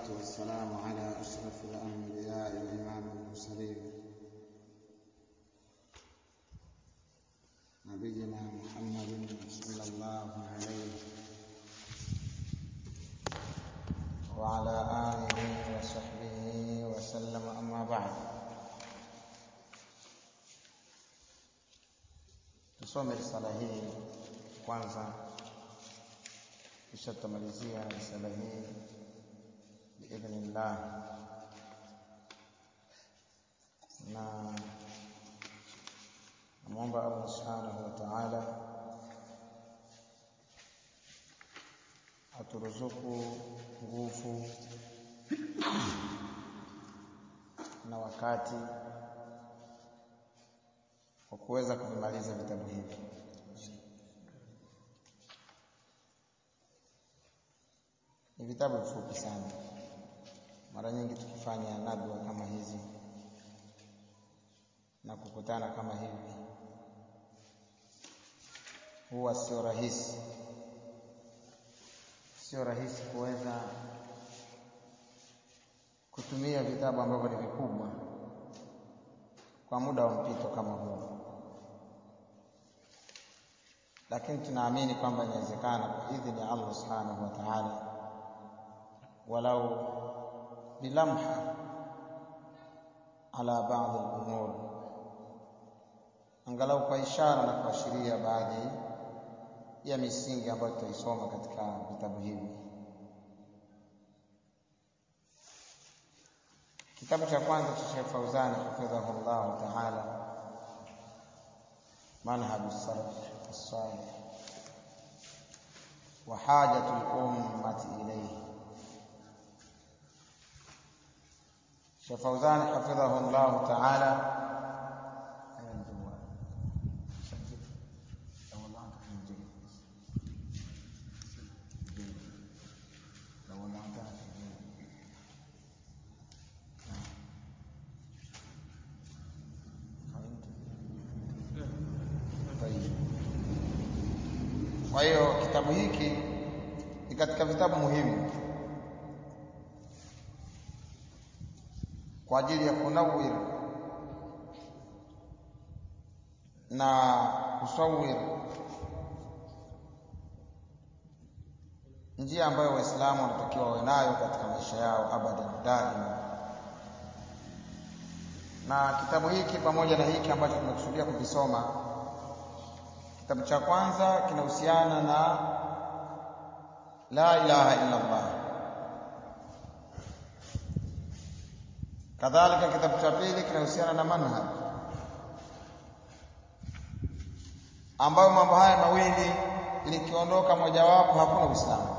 والسلام على أشرف الأنبياء وإمام المرسلين نبينا محمد صلى الله عليه وعلى آله وصحبه وسلم أما بعد tusome risala hii kwanza kisha tutamalizia risala hii biidhnillah na namwomba allah subhanahu wa taala aturuzuku nguvu na wakati kwa kuweza kuvimaliza vitabu hivi ni vitabu vifupi sana mara nyingi tukifanya nadwa kama hizi na kukutana kama hivi huwa sio rahisi sio rahisi kuweza kutumia vitabu ambavyo ni vikubwa kwa muda wa mpito kama huu lakini tunaamini kwamba inawezekana kwa idhini ya Allah subhanahu wa ta'ala walau bilamha ala baadhi al-umur angalau kwa ishara na kuashiria baadhi ya misingi ambayo tutaisoma katika vitabu hivi kitabu cha kwanza cha Sheikh Fauzani hafidhahu Allah ta'ala manhaj as-salaf as-salih wa hajatu al-ummati ilayhi Sheikh Fauzani hafidhahu Allah ta'ala Kwa hiyo kitabu hiki ni katika vitabu muhimu kwa ajili ya kunawir na kusawir njia ambayo Waislamu wanatakiwa wawe nayo katika maisha yao abadan daima. Na kitabu hiki pamoja na hiki ambacho tumekusudia kukisoma Kitabu cha kwanza kinahusiana na la ilaha illa Allah. Kadhalika kitabu cha pili kinahusiana na manhaj, ambayo mambo haya mawili likiondoka mojawapo hakuna Uislamu.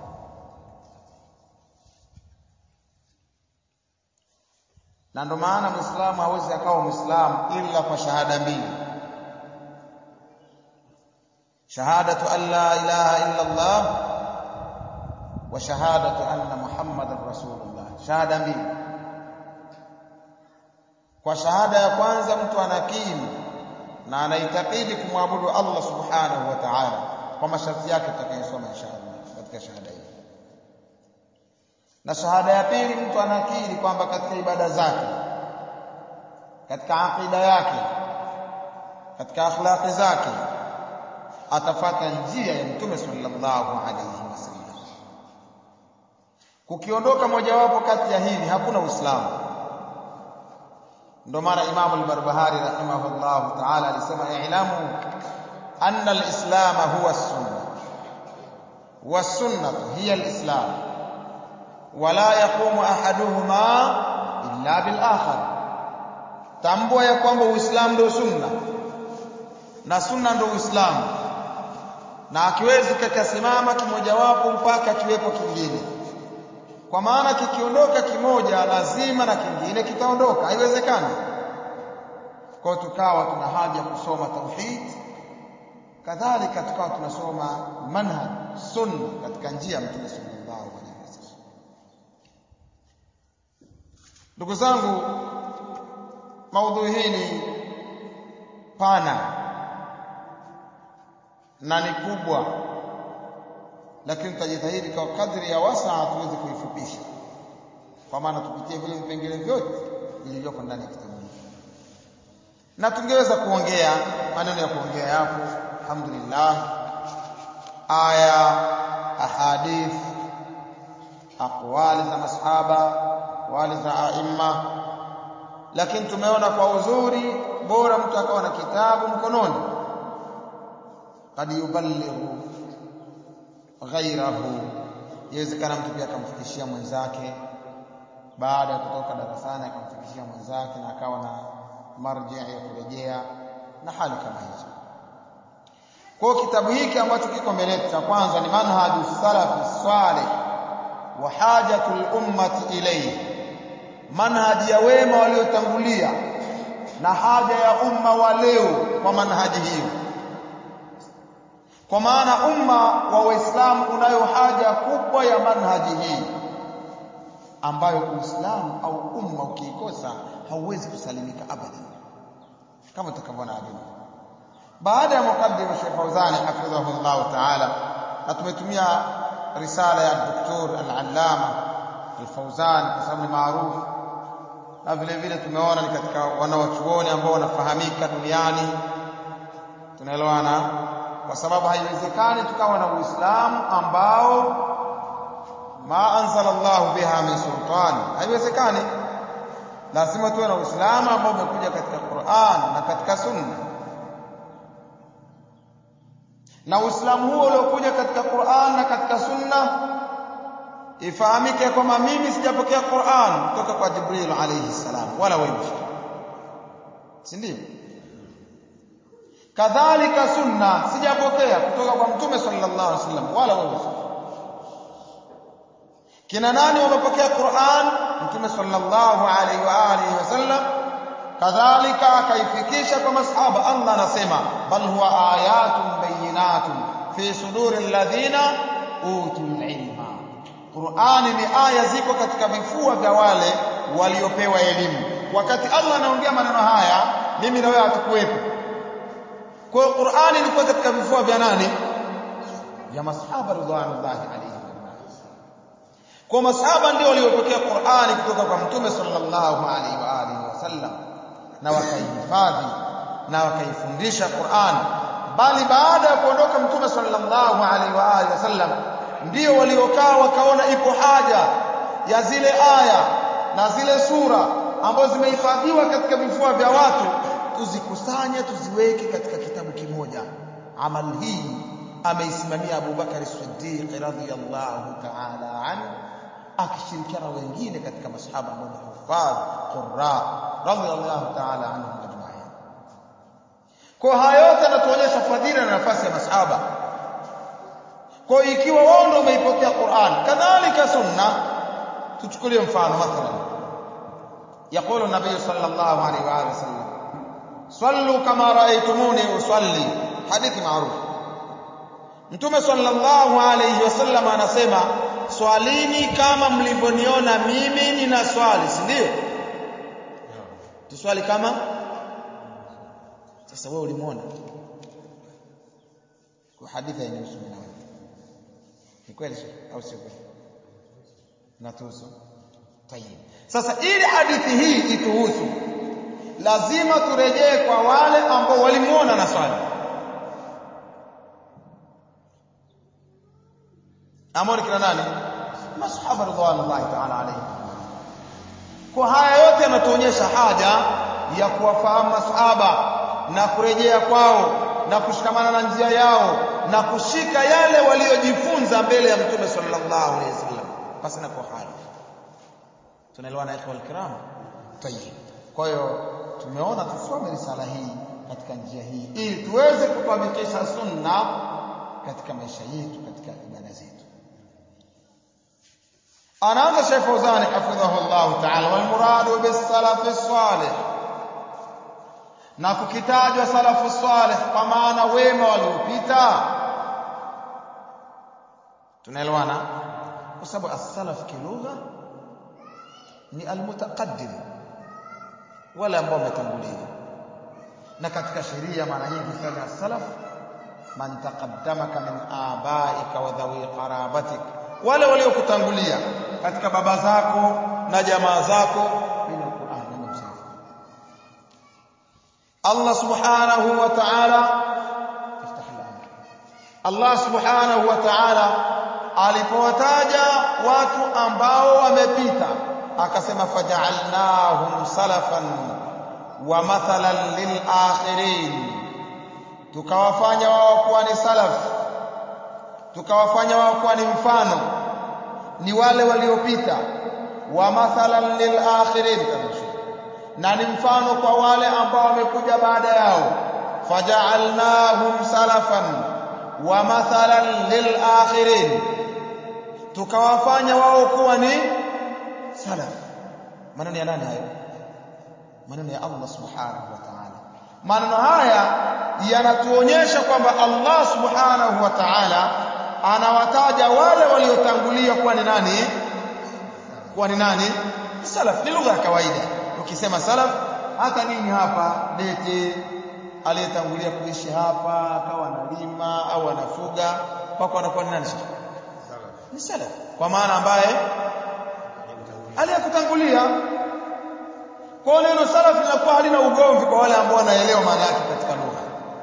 Na ndio maana Muislamu hawezi akawa Muislamu ila kwa shahada mbili شهادة أن لا إله إلا الله وشهادة أن محمد رسول الله شهادة mbili kwa shahada ya kwanza mtu anakiri na anaitakidi kumwabudu Allah subhanahu wa ta'ala kwa masharti yake tutakayosoma inshallah katika shahada hii na shahada ya pili mtu anakiri kwamba katika ibada zake katika aqida yake katika akhlaqi zake atafata njia ya mtume sallallahu alayhi wasallam kukiondoka mojawapo kati ya hili hakuna uislamu ndio maana Imam al-Barbahari rahimahullah ta'ala alisema i'lamu anna al-islam huwa as-sunnah was-sunnah hiya al-islam wala yaqumu ahaduhuma illa bil akhar tambua ya kwamba uislamu ndio sunna na sunna ndio uislamu na akiwezi kakasimama kimojawapo mpaka kiwepo kingine kwa maana kikiondoka kimoja lazima na kingine kitaondoka haiwezekani kwa tukawa tuna haja kusoma tauhid kadhalika tukawa tunasoma manhaj sunna katika njia ya mtume sallallahu alaihi wasallam ndugu zangu maudhui hii ni pana na ni kubwa lakini tutajitahidi kwa kadri ya wasaa tuweze kuifupisha kwa maana tupitie vile vipengele vyote vilivyoko ndani ya kitabu hiki na tungeweza kuongea maneno ya kuongea yapo alhamdulillah aya ahadith aqwali za masahaba wali za aima lakini tumeona kwa uzuri bora mtu akawa na kitabu mkononi kad yuballighu ghairahu yawezekana mtu pia akamfikishia mwenzake baada ya kutoka darasani akamfikishia mwenzake na akawa na marji ya kurejea na hali kama hizo kwa kitabu hiki ambacho kiko mbele yetu cha kwanza ni manhaju salafi salih wa hajatul ummati ilayhi manhaji ya wema waliotangulia na haja ya umma wa leo kwa manhaji hiyo kwa maana umma wa waislamu unayo haja kubwa ya manhaji hii ambayo uislamu au umma ukiikosa hauwezi kusalimika abadan kama tutakavyoona adili baada ya mukaddima Sheikh Fauzani hafidhahu Allah ta'ala na tumetumia risala ya Dr. Al-Allama Al-Fauzani kwa sababu ni maarufu na vile vile tumeona ni katika wanawachuoni ambao wanafahamika duniani tunaelewana kwa sababu haiwezekani tukawa na Uislamu ambao ma anzala Allah biha min sultani haiwezekani lazima tuwe na Uislamu ambao umekuja katika Qur'an na katika Sunna na Uislamu huo uliokuja katika Qur'an na katika Sunna ifahamike kwamba mimi sijapokea Qur'an kutoka kwa Jibril alayhi salam wala wewe si ndio kadhalika sunna sijapokea kutoka kwa mtume sallallahu alaihi wasallam wala wewe kina nani wamepokea Qur'an mtume sallallahu alaihi wa alihi wasallam kadhalika akaifikisha kwa masahaba Allah anasema bal huwa ayatun bayinatun fi suduri alladhina utul ilma Qur'ani ni aya ziko katika vifua vya wale waliopewa elimu wakati Allah anaongea maneno haya mimi na wewe hatukuwepo kwa hiyo Qur'ani ilikuwa katika vifua vya nani vya masahaba ridwanullahi alayhi kwa masahaba ndio waliopokea Qur'ani kutoka kwa mtume sallallahu alaihi wa alihi wasallam na wakaihifadhi na wakaifundisha Qur'an bali baada ya kuondoka mtume sallallahu alaihi wa alihi wasallam ndio waliokaa wakaona ipo haja ya zile aya na zile sura ambazo zimehifadhiwa katika vifua vya watu tuzikusanye tuziweke katika kitabu kimoja amal hii ameisimamia Abu Bakar Siddiq radhiyallahu ta'ala anhu akishirikiana wengine katika masahaba ambao ni hufadh qurra radhiyallahu ta'ala anhum ajma'in kwa haya yote yanatuonyesha fadhila na nafasi ya masahaba kwa ikiwa wao ndio wameipokea Qur'an kadhalika sunna tuchukulie mfano mathalan يقول النبي صلى الله عليه وآله وسلم صلوا كما رأيتموني أصلي حديث معروف Mtume sallallahu alayhi wasallam anasema swalini kama mlivyoniona mimi nina swali si ndio tuswali kama sasa wewe ulimuona kwa hadithi inahusu na wewe ni kweli au sio kweli natuhusu tayib sasa ili hadithi hii ituhusu lazima turejee kwa wale ambao walimuona na swali ambao ni kina nani masahaba ridwanullahi ta'ala alayhi kwa haya yote yanatuonyesha haja ya kuwafahamu masahaba na kurejea kwao na kushikamana na njia yao na kushika yale waliojifunza mbele ya mtume sallallahu alayhi wasallam basi na kwa hali tunaelewana ikhwa alkiram tayib kwa hiyo tumeona tusome risala hii katika njia hii ili tuweze kufanikisha sunna katika maisha yetu katika ibada zetu anaanza Sheikh Fauzani hafidhahu Allah ta'ala wal muradu bis salaf salih na kukitajwa salafu salih kwa maana wema waliopita tunaelewana kwa sababu as-salaf kilugha ni al-mutaqaddim wale ambao wametangulia na katika sheria mara nyingi sana as-salaf man taqaddamaka min abaika wa dhawi qarabatik wale waliokutangulia katika baba zako na jamaa zako min alquran nenda msafi Allah subhanahu wa ta'ala Allah subhanahu wa ta'ala alipowataja watu ambao wamepita akasema faja'alnahum salafan wa mathalan lil akhirin tukawafanya wao kuwa ni salaf tukawafanya wao kuwa ni mfano ni wale waliopita wa mathalan lil akhirin na ni mfano kwa wale ambao wamekuja baada yao faja'alnahum salafan wa mathalan lil akhirin tukawafanya wao kuwa ni salaf maneno ya nani hayo maneno ya Allah subhanahu wa ta'ala maneno haya yanatuonyesha kwamba Allah subhanahu wa ta'ala anawataja wale waliotangulia kuwa ni nani kuwa ni nani salaf ni lugha ya kawaida ukisema salaf hata nini hapa lete aliyetangulia kuishi hapa akawa analima au anafuga kwako anakuwa ni nani ni salaf kwa maana ambaye aliyekutangulia kwa neno salaf linakuwa halina ugomvi kwa wale ambao wanaelewa maana yake katika lugha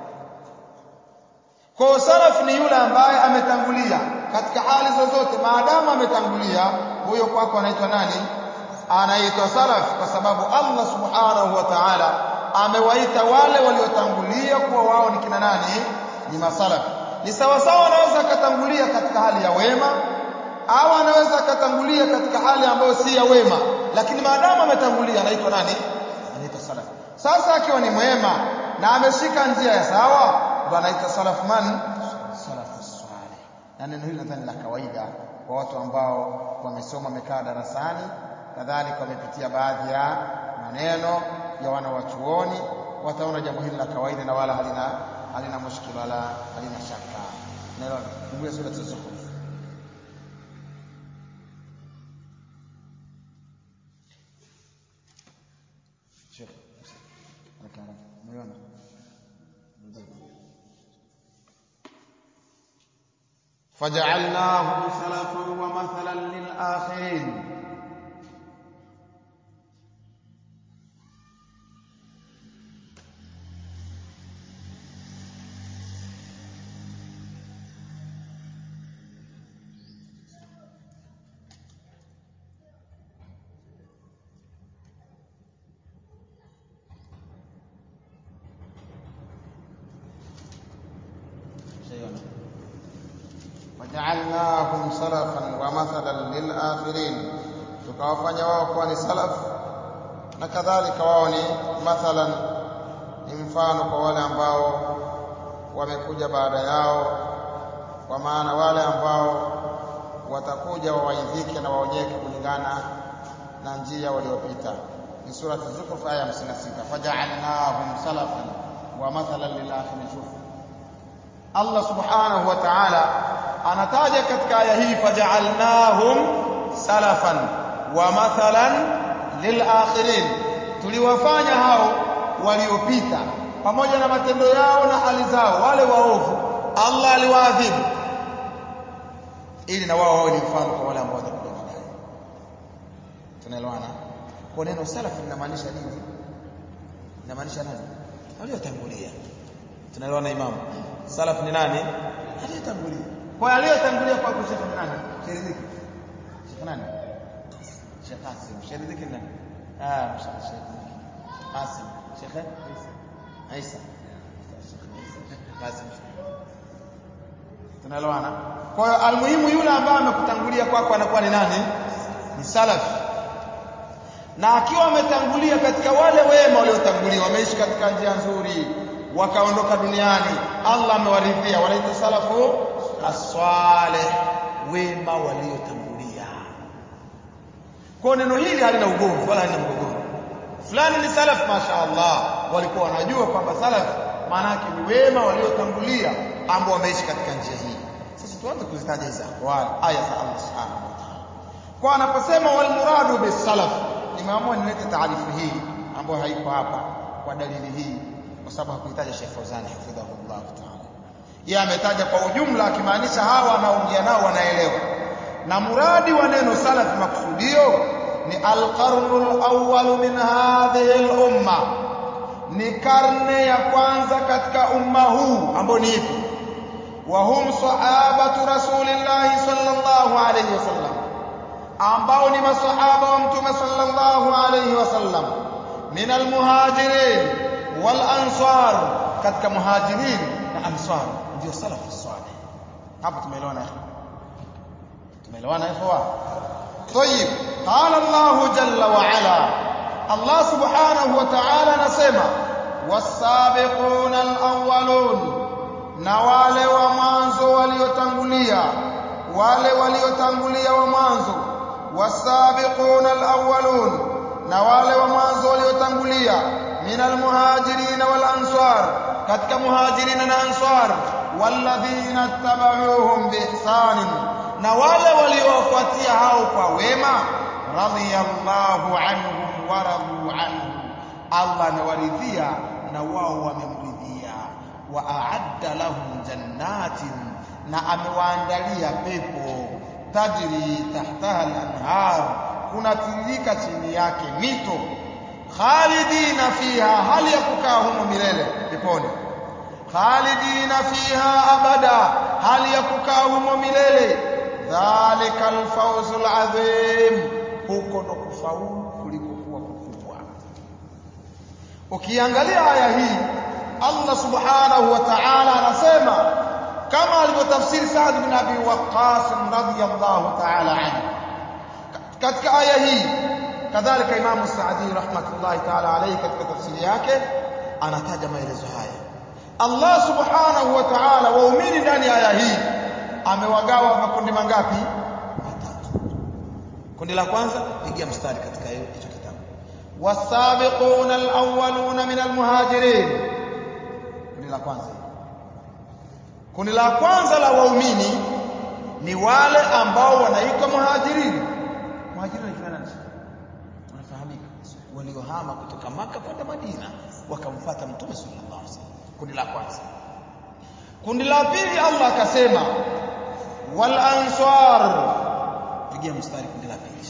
kwa salaf ni yule ambaye ametangulia katika hali zozote maadamu ametangulia huyo kwako anaitwa nani anaitwa salaf kwa sababu Allah subhanahu wa ta'ala amewaita wale waliotangulia kuwa wao ni kina nani ni masalaf ni sawa sawa anaweza akatangulia katika hali ya wema au anaweza akatangulia katika hali ambayo si ya wema lakini maadamu ametangulia anaitwa nani anaitwa salaf sasa akiwa ni mwema na ameshika njia ya sawa ndo anaitwa salaf man salaf salih na neno hili nadhani la kawaida kwa watu ambao wamesoma wamekaa darasani kadhalika wamepitia baadhi ya maneno ya wana wa chuoni wataona jambo hili la kawaida na wala halina halina mushkil wala halina shaka naelewa fungue sura az-zukhruf Sheikh akara umeona فجعلناهم سلفا ومثلا للآخرين وجعلناهم سلفا ومثلا للآخرين tukawafanya wao kuwa ni salaf na kadhalika wao ni mathalan ni mfano kwa wale ambao wamekuja baada yao kwa maana wale ambao watakuja wawaidhike na waonyeke kulingana na njia waliopita ni surati zukhruf aya 56 faja'alnahum salafan wa mathalan lil akhirin shuf Allah subhanahu wa ta'ala anataja katika aya hii faja'alnahum salafan wa mathalan lil akhirin tuliwafanya hao waliopita pamoja na matendo yao na hali zao wale waovu Allah aliwaadhibu ili na wao wawe ni mfano kwa wale ambao watakuja baadaye tunaelewana kwa neno salaf linamaanisha nini linamaanisha nani waliotangulia tunaelewana imamu salaf ni nani aliyetangulia kwa aliyetangulia kwa kushika ni nani shiridiki shika nani Sheikh Qasim shiridiki nani ah Sheikh Qasim Sheikh Isa Qasim tunaelewana kwa hiyo almuhimu yule ambaye amekutangulia kwako anakuwa ni nani ni salaf na akiwa ametangulia katika wale wema waliotangulia wameishi katika njia nzuri wakaondoka duniani Allah amewaridhia wanaitwa salafu as-salih wema waliotangulia kwa neno hili halina ugomvi wala halina mgogoro fulani ni salaf mashaallah walikuwa wanajua kwamba salaf maana yake ni wema waliotangulia ambao wameishi katika njia hii sasa tuanze kuzitaja hizo aqwal aya za Allah subhanahu wa ta'ala kwa anaposema wal muradu bis salaf nimeamua nilete taarifu hii ambayo haiko hapa kwa dalili hii kwa sababu hakuhitaji Sheikh Fauzani hafidhahullah ta'ala yeye ametaja kwa ujumla akimaanisha hawa anaongea nao wanaelewa na muradi wa neno salaf makusudio ni alqarnu alawwal min hadhihi al-umma ni karne ya kwanza katika umma huu ambao ni ipi wa hum sahabatu rasulillahi sallallahu alayhi wasallam ambao ni masahaba wa mtume sallallahu alayhi wasallam min almuhajirin wal ansar katika muhajirin na ansar ndio salafu salih hapo tumeelewana tumeelewana ikhwa طيب قال الله جل وعلا الله سبحانه وتعالى نسمع والسابقون الأولون na wale wa mwanzo waliotangulia wale waliotangulia wa mwanzo wasabiquna alawwalun na wale wa mwanzo waliotangulia min almuhajirin wal ansar katika muhajirin na ansar walladhina tabauhum biihsanin na wale waliowafuatia hao kwa wema radiyallahu anhum wa radu anhu Allah amewaridhia na wao wamemridhia wa a'adda lahum jannatin na amewaandalia pepo tajri tahtaha al-anhar kunatiririka chini yake mito khalidina fiha hali ya kukaa humo milele peponi khalidina fiha abada hali ya kukaa humo milele dhalika alfawzul adhim huko ndo kufaulu kulikokuwa kukubwa ukiangalia aya hii Allah subhanahu wa ta'ala anasema kama alivyotafsiri Sa'd bin Abi Waqqas radhiyallahu ta'ala anhu katika aya hii kadhalika Imam Sa'di rahmatullahi ta'ala alayhi katika tafsiri yake anataja maelezo haya Allah subhanahu wa ta'ala waumini ndani ya aya hii amewagawa makundi mangapi matatu kundi la kwanza pigia mstari katika hicho kitabu wasabiquna alawwaluna min almuhajirin kundi la kwanza kundi la kwanza la waumini ni wale ambao wanaitwa muhajirin muhajirin ni kina nani wanafahamika waliohama kutoka maka kwenda Madina wakamfuata mtume sallallahu alaihi wasallam kundi la kwanza kundi la pili Allah akasema wal ansar pigia mstari kundi la pili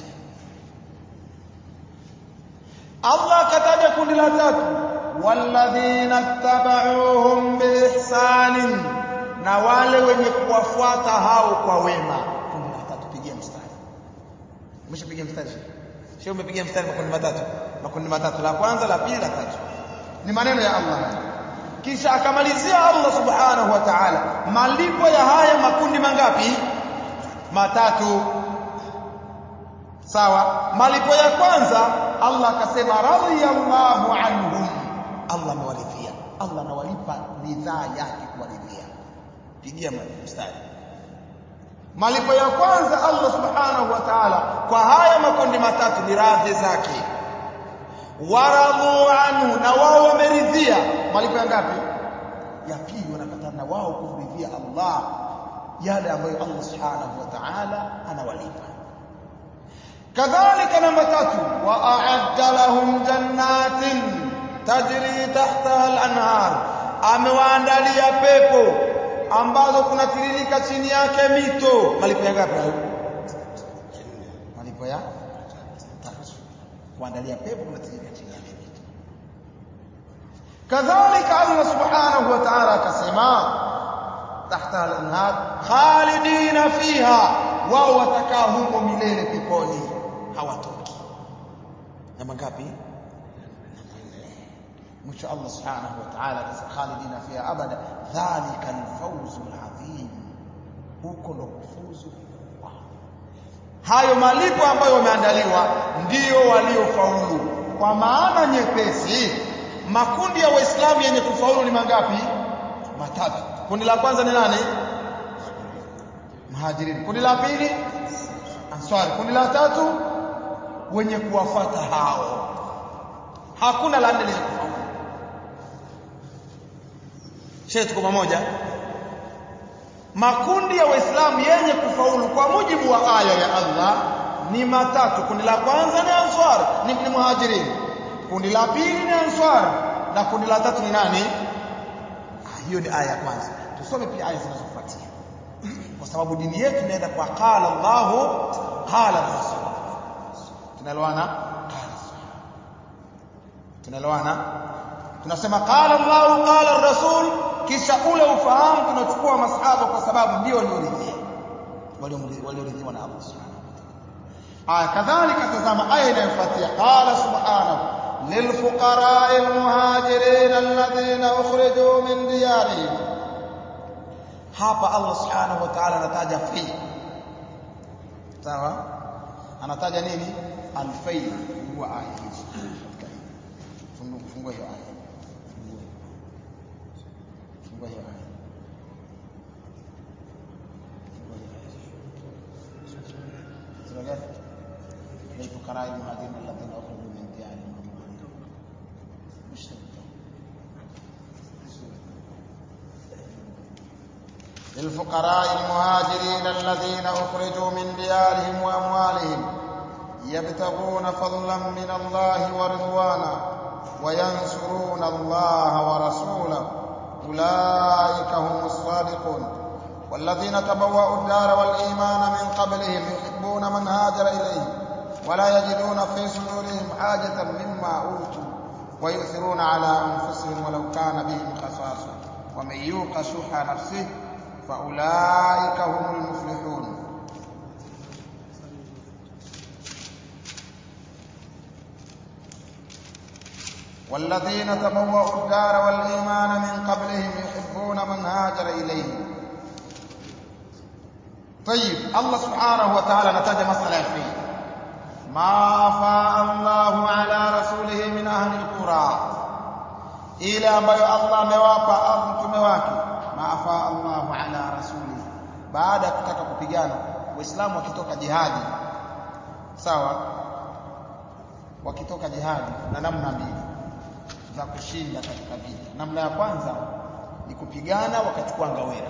Allah akataja kundi la tatu walladhina tabauhum biihsanin na wale wenye kuwafuata hao kwa wema kundi la tatu pigia mstari umeshapigia mstari sio umepigia mstari makundi matatu makundi matatu la kwanza la pili la tatu ni maneno ya Allah kisha akamalizia Allah subhanahu wa ta'ala malipo ya haya makundi mangapi matatu sawa malipo ya kwanza Allah akasema radiyallahu anhum Allah amewaridhia Allah anawalipa bidhaa yake kuwaridhia pigia mstari malipo ya kwanza Allah subhanahu wa ta'ala kwa haya makundi matatu ni radhi zake waradhu anhu na wao wameridhia malipo ya ngapi ya pili wanapata na wao kumridhia Allah yale ambayo Allah subhanahu wa ta'ala anawalipa kadhalika namba tatu wa a'adda lahum jannatin tajri tahtaha al-anhar amewaandalia pepo ambazo kunatiririka chini yake mito malipo ya ngapi hayo malipo ya tatu kuandalia pepo kunatiririka chini yake mito kadhalika Allah subhanahu wa ta'ala akasema tahta al-anhar khalidina fiha wao watakaa humo milele peponi hawatoki namba ngapi mwisho Allah subhanahu wa ta'ala akasema khalidina fiha abada dhalika al-fawz al-azim huko ndo kufuzu hayo malipo ambayo wameandaliwa ndio waliofaulu kwa maana nyepesi makundi ya waislamu yenye kufaulu ni mangapi matatu kundi la kwanza ni nani muhajirin kundi la pili answari kundi la tatu wenye kuwafata hao hakuna la nne lenye kufaulu shehe tuko pamoja makundi ya waislamu yenye kufaulu kwa mujibu wa aya ya Allah ni matatu kundi la kwanza ni answar ni, ni muhajirin kundi la pili ni answar na kundi la tatu ni nani ah, hiyo ni aya ya kwanza tusome pia aya zinazofuatia kwa sababu dini yetu inaenda kwa qala Allahu qala Rasul tunaelewana tunaelewana tunasema qala Allah qala rasul kisha ule ufahamu tunachukua masahaba kwa sababu ndio walioridhia walioridhiwa na Allah subhanahu aya kadhalika tazama aya inayofuatia qala subhanahu للفقراء المهاجرين الذين أخرجوا من ديارهم hapa Allah subhanahu wa ta'ala anataja fi sawa anataja nini alfai huwa aya hizi fungua hiyo aya fungua hiyo aya sura gani للفقراء المهاجرين الذين أخرجوا من ديارهم مش للفقراء المهاجرين الذين أخرجوا من ديارهم وأموالهم يبتغون فضلا من الله ورضوانا وينصرون الله ورسوله أولئك هم الصادقون والذين تبوأوا الدار والإيمان من قبلهم يحبون من هاجر إليهم ولا يجدون في صدورهم حاجة مما أوتوا ويؤثرون على أنفسهم ولو كان بهم خصاصة ومن يوق شح نفسه فأولئك هم المفلحون والذين تبوأوا الدار والإيمان من قبلهم يحبون من هاجر إليهم طيب الله سبحانه وتعالى نتاج مسألة فيه ما أفاء الله على رسوله من أهل القرى ile ambayo Allah amewapa mtume wake maafa Allahu ala rasuli baada ya kutaka kupigana waislamu wakitoka jihadi sawa wakitoka jihadi na namna mbili za kushinda katika vita namna ya kwanza ni kupigana wakachukua ngawera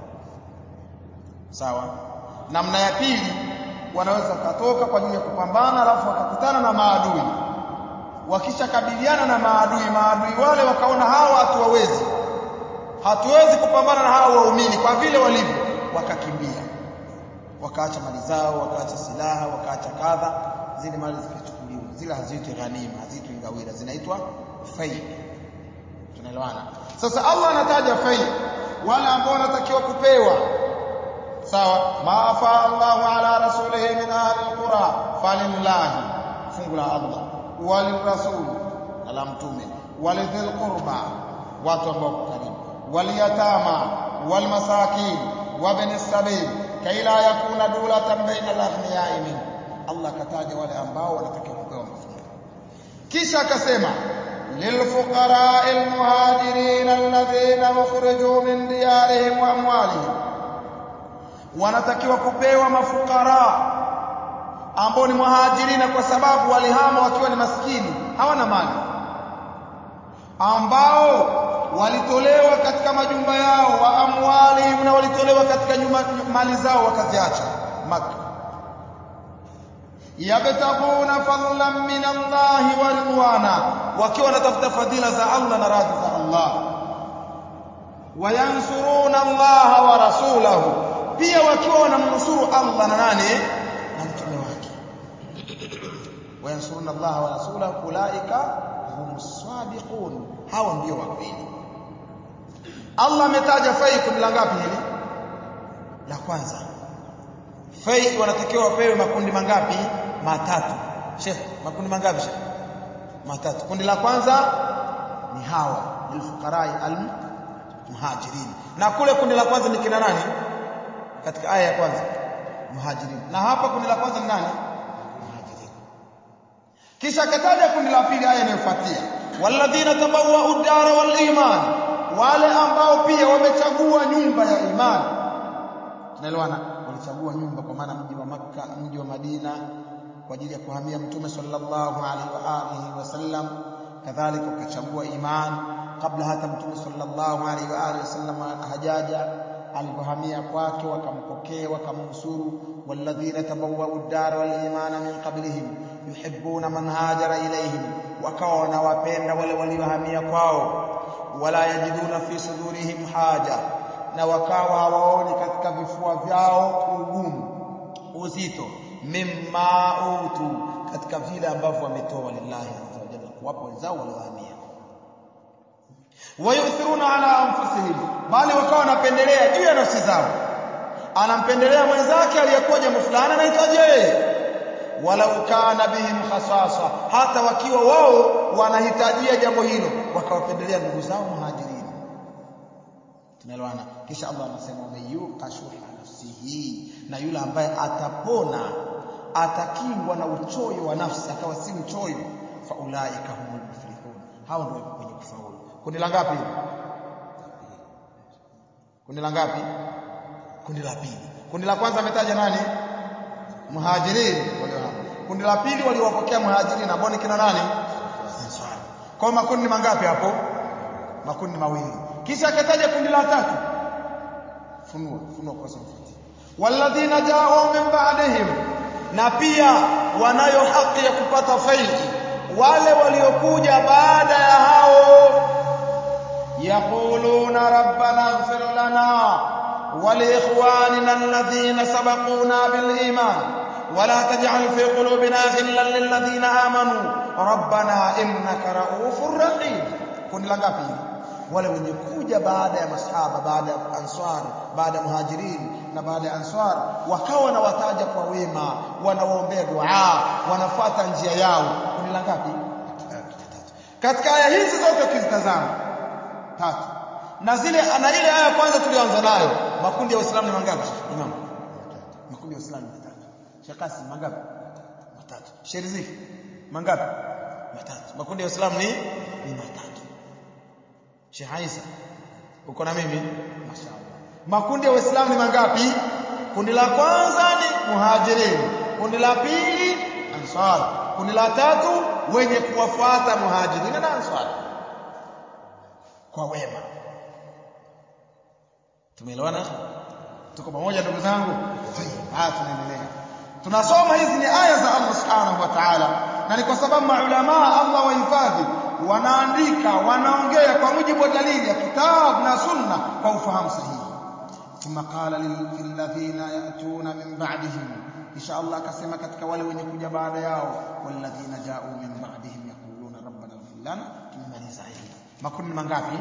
sawa namna ya pili wanaweza katoka kwa ajili ya kupambana alafu wakakutana na maadui wakishakabiliana na maadui maadui wale wakaona hawa hatuwawezi hatuwezi kupambana na hawa waumini kwa vile walivyo wakakimbia wakaacha mali zao wakaacha silaha wakaacha kadha zile mali zikachukuliwa zile haziitwi ghanima haziitwi ngawira zinaitwa fai tunaelewana sasa Allah anataja fai wale ambao wanatakiwa kupewa sawa maafa Allahu ala rasulihi min ahli alqura falillahi fungu la Allah walirasul ala mtume walidhil qurba watu ambao karibu waliyatama walmasakin wabni sabil kai la yakuna dulatan baina al-aghniyai min Allah kataja wale ambao wanatakiwa kupewa mafunzo kisha akasema للفقراء المهاجرين الذين أخرجوا من ديارهم وأموالهم wanatakiwa kupewa mafukara ambao ni muhajirina kwa sababu walihama wakiwa ni maskini hawana mali ambao walitolewa katika majumba yao wa amwali na walitolewa katika nyuma, mali zao wakaziacha maka yabtaguna fadlan min Allah wa ridwana wakiwa wanatafuta fadhila za Allah na radhi za Allah wayansuruna Allah wa rasulahu pia wakiwa wanamnusuru Allah na nani na mtume wake wayansuruna Allah wa rasulahu ulaika humus sadiqun hao ndio wa kweli Allah ametaja fai kundi la ngapi hili la kwanza fai wanatakiwa wapewe makundi mangapi matatu Sheikh makundi mangapi Sheikh matatu kundi la kwanza ni hawa lilfuqarai almuhajirin na kule kundi la kwanza ni kina nani katika aya ya kwanza muhajirin na hapa kundi la kwanza ni nani muhajirin kisha akataja kundi la pili aya inayofuatia walladhina tabawwa'u ad-dara wal iman wale ambao pia wamechagua nyumba ya imani tunaelewana walichagua nyumba kwa maana mji wa Makka mji wa Madina kwa ajili ya kuhamia mtume sallallahu alaihi wa alihi wasallam kadhalika wakachagua imani kabla hata mtume sallallahu alaihi wa alihi wasallam hajaja alipohamia kwake wakampokea wakamnusuru walladhina tabawwa'u ad-dar wal imana min qablihim yuhibbuna man hajara ilayhim wakawa wanawapenda wale waliohamia kwao wala yajiduna fi sudurihim haja na wakawa hawaoni katika vifua vyao ugumu uzito mimma utu katika katika vile ambavyo wametoa lillahi azza wa jalla kuwapa wenzao waliohamia wayuthiruna ala anfusihim bali wakawa wanapendelea juu ya nafsi zao anampendelea mwenzake aliyekuwa jambo fulani anahitaji yeye walau kana bihim khasasa hata wakiwa wao wanahitajia jambo hilo wakawapendelea ndugu zao muhajirini tunaelewana kisha Allah anasema wameyuqa shuha nafsihi na yule ambaye atapona atakingwa na uchoyo wa nafsi akawa si mchoyo fa ulaika humul muflihun hao ndio wenye kufaulu kundi la ngapi kundi la ngapi kundi la pili kundi la kwanza ametaja nani muhajirin waliohama kundi la pili waliowapokea muhajirin ambao ni kina nani ansar kwa makundi mangapi hapo makundi mawili kisha akataja kundi la tatu funua funua kwa sababu walladhina ja'u min ba'dihim na pia wanayo haki ya kupata faili wale waliokuja baada ya hao yaquluna rabbana ighfir lana ولإخواننا الذين سبقونا بالإيمان ولا تجعل في قلوبنا غلا للذين آمنوا ربنا إنك رؤوف رحيم كن لغافي wale wenye kuja baada ya masahaba baada ya answar baada ya muhajirin na baada ya answar wakawa na wataja kwa wema wanawaombea dua wanafuata njia yao kundi la ngapi katika aya hizi zote ukizitazama tatu na zile na ile aya kwanza tulianza nayo makundi ya Uislamu ni mangapi imam makundi ya Uislamu matatu shakasi mangapi matatu sheriziki mangapi matatu makundi ya Uislamu ni ni matatu Sheikh Isa uko na mimi mashaallah makundi ya Uislamu ni mangapi kundi la kwanza ni muhajirin kundi la pili ansar kundi la tatu wenye kuwafuata muhajirin na ansar kwa wema tumeelewana tuko pamoja ndugu zangu haya tunaendelea tunasoma hizi ni aya za Allah subhanahu wa ta'ala na ni kwa sababu maulama Allah wahifadhi wanaandika wanaongea kwa mujibu wa dalili ya kitabu na sunna kwa ufahamu sahihi thumma qala lil ladhina yatuna min ba'dihim insha Allah akasema katika wale wenye kuja baada yao walladhina ja'u min ba'dihim yaquluna rabbana ighfir lana tumemaliza hili makundi mangapi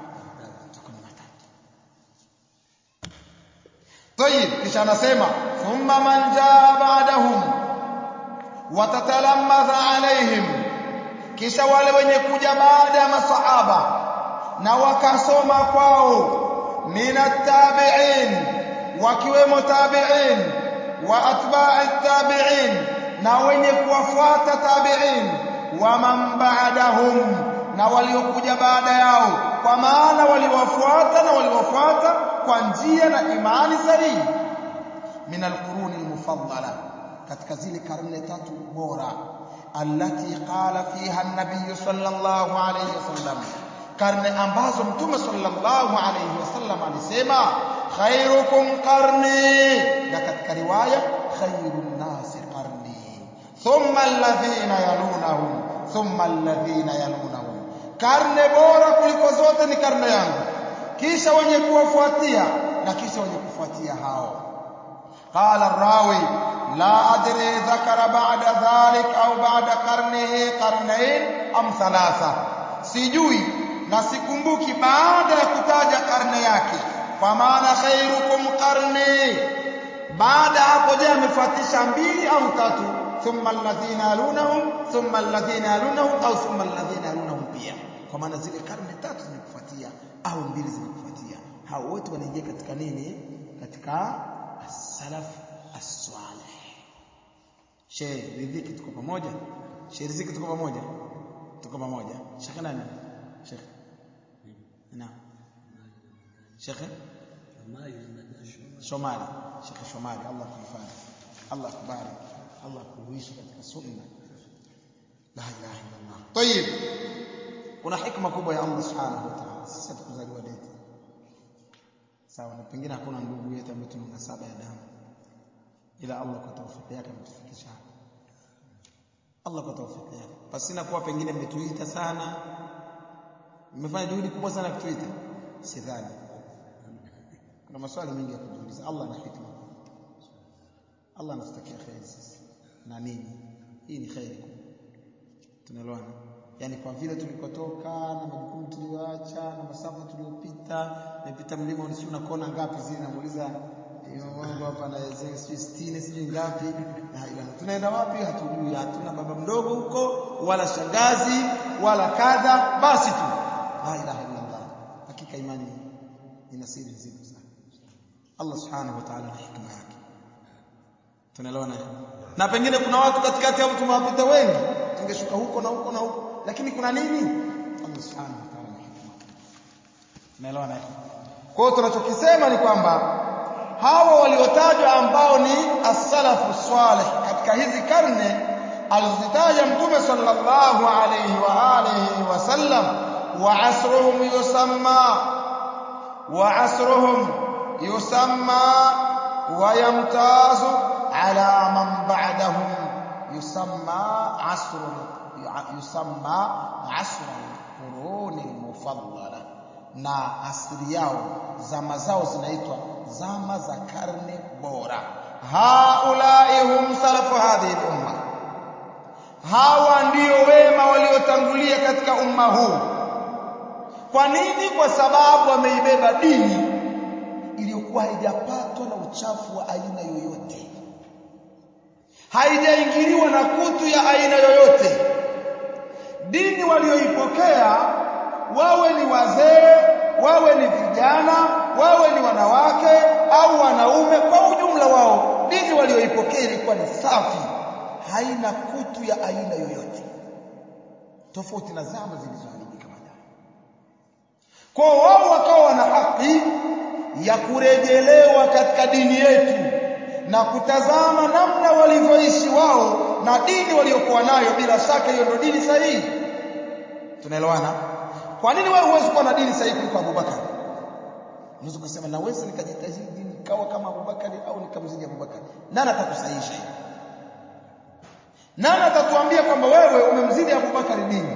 طيب kisha anasema thumma man jaa ba'dahum watatalammadha alaihim kisha wale wenye kuja baada ya masahaba na wakasoma kwao minat tabi'in wakiwemo tabi'in wa atba'i tabi'in na wenye kuwafuata tabi'in wa man ba'dahum na waliokuja baada yao kwa maana waliwafuata na waliwafuata kwa njia na imani sahihi min alquruni almufaddala katika zile karne tatu bora allati qala fiha an-nabiy sallallahu alayhi wasallam karne ambazo mtume sallallahu alayhi wasallam alisema khairukum qarni na katika riwaya khairun nasi qarni thumma alladhina yalunahum thumma alladhina yalunahum karne bora kuliko zote ni karne yangu kisha wenye kuwafuatia na kisha wenye kufuatia hao qala rawi la adri dhakara ba'da dhalik au ba'da qarnihi qarnayn am thalatha sijui na sikumbuki baada ya kutaja karne yake kwa maana khairukum qarni baada hapo je amefuatisha mbili au tatu thumma alladhina yalunahum thumma alladhina yalunahum au thumma alladhina yalunahum pia kwa maana zile karne tatu zimekufuatia au mbili zimekufuatia hao wote wanaingia katika nini katika as-salaf as-salih Sheikh ridhiki tuko pamoja Sheikh riziki tuko pamoja tuko pamoja Sheikh nani Sheikh naam Sheikh Shomali Sheikh Shomali Allah kuhifadhi Allah kubariki Allah kuishi katika sunna la ilaha illa Allah طيب kuna hikma kubwa ya Allah subhanahu wa ta'ala sisi tukuzaliwa deti sawa na pengine hakuna ndugu yetu ambaye tuna nasaba ya damu ila Allah kwa tawfiki yake ametufikisha hapa Allah kwa tawfiki yake pasina kuwa pengine mmetuita sana mmefanya juhudi kubwa sana kutuita sidhani kuna maswali mengi ya kujiuliza Allah ana hikma Allah anatutakia kheri sisi na nini hii ni khairi tunaelewana yani kwa vile tulikotoka na majukumu tuliyoacha na masafa tuliyopita nimepita mlima unisi una kona ngapi zile namuuliza wangu hapa na sijui 60 sijui ngapi na ila tunaenda wapi hatujui hatuna baba mdogo huko wala shangazi wala kadha basi tu la ilaha illa Allah hakika imani ina siri nzito sana Allah subhanahu wa ta'ala na hikma yake tunaelewana na pengine kuna watu katikati hapo tumewapita wengi tungeshuka huko na huko na huko lakini kuna nini Allah subhanahu wa ta'ala na hikma tunaelewana kwa hiyo tunachokisema ni kwamba hawa waliotajwa ambao ni as-salafu salih katika hizi karne alizitaja mtume sallallahu alayhi wa alihi wasallam wa asruhum yusamma wa asruhum yusamma wa yamtazu ala man ba'dahum yusamma asrun yusamma asrun quruni mufaddala na asili yao zama zao zinaitwa zama za karne bora haulai hum salafu hadhihi umma hawa ndio wema waliotangulia katika umma huu kwa nini kwa sababu wameibeba dini iliyokuwa haijapatwa na uchafu wa aina yoyote haijaingiliwa na kutu ya aina yoyote dini walioipokea wawe ni wazee wawe ni vijana wawe ni wanawake au wanaume kwa ujumla wao dini walioipokea ilikuwa ni safi haina kutu ya aina yoyote tofauti na zama zilizoharibika baadaye kwa wao wakawa wana haki ya kurejelewa katika dini yetu na kutazama namna walivyoishi wao na dini waliokuwa nayo bila shaka hiyo ndio dini sahihi tunaelewana kwa nini wewe huwezi kuwa na dini sahihi kuliko Abubakar unaweza kusema naweza nikajitahidi nikawa kama Abubakar au nikamzidi Abubakar nani atakusahihisha nani atatuambia kwamba wewe umemzidi Abubakar dini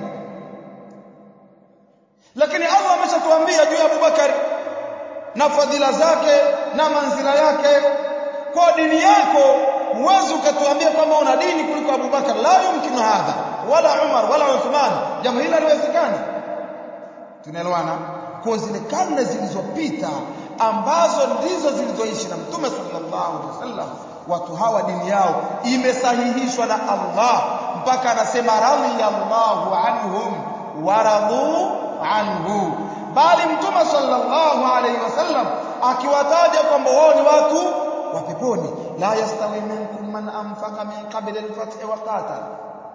lakini Allah ameshatuambia juu ya Abubakar na fadhila zake na manzila yake kwa dini yako huwezi ukatuambia kwamba una dini kuliko Abubakar la yumkinu hadha wala Umar wala Uthman jambo hili haliwezekani tunaelewana kwa zile karne zilizopita ambazo ndizo zilizoishi na Mtume sallallahu alaihi wasallam watu hawa dini yao imesahihishwa na Allah mpaka anasema radhiyallahu anhum waradu anhu bali Mtume sallallahu alaihi wasallam akiwataja kwamba wao ni watu wa peponi la yastawi minkum man anfaqa min qabli al-fath wa qatala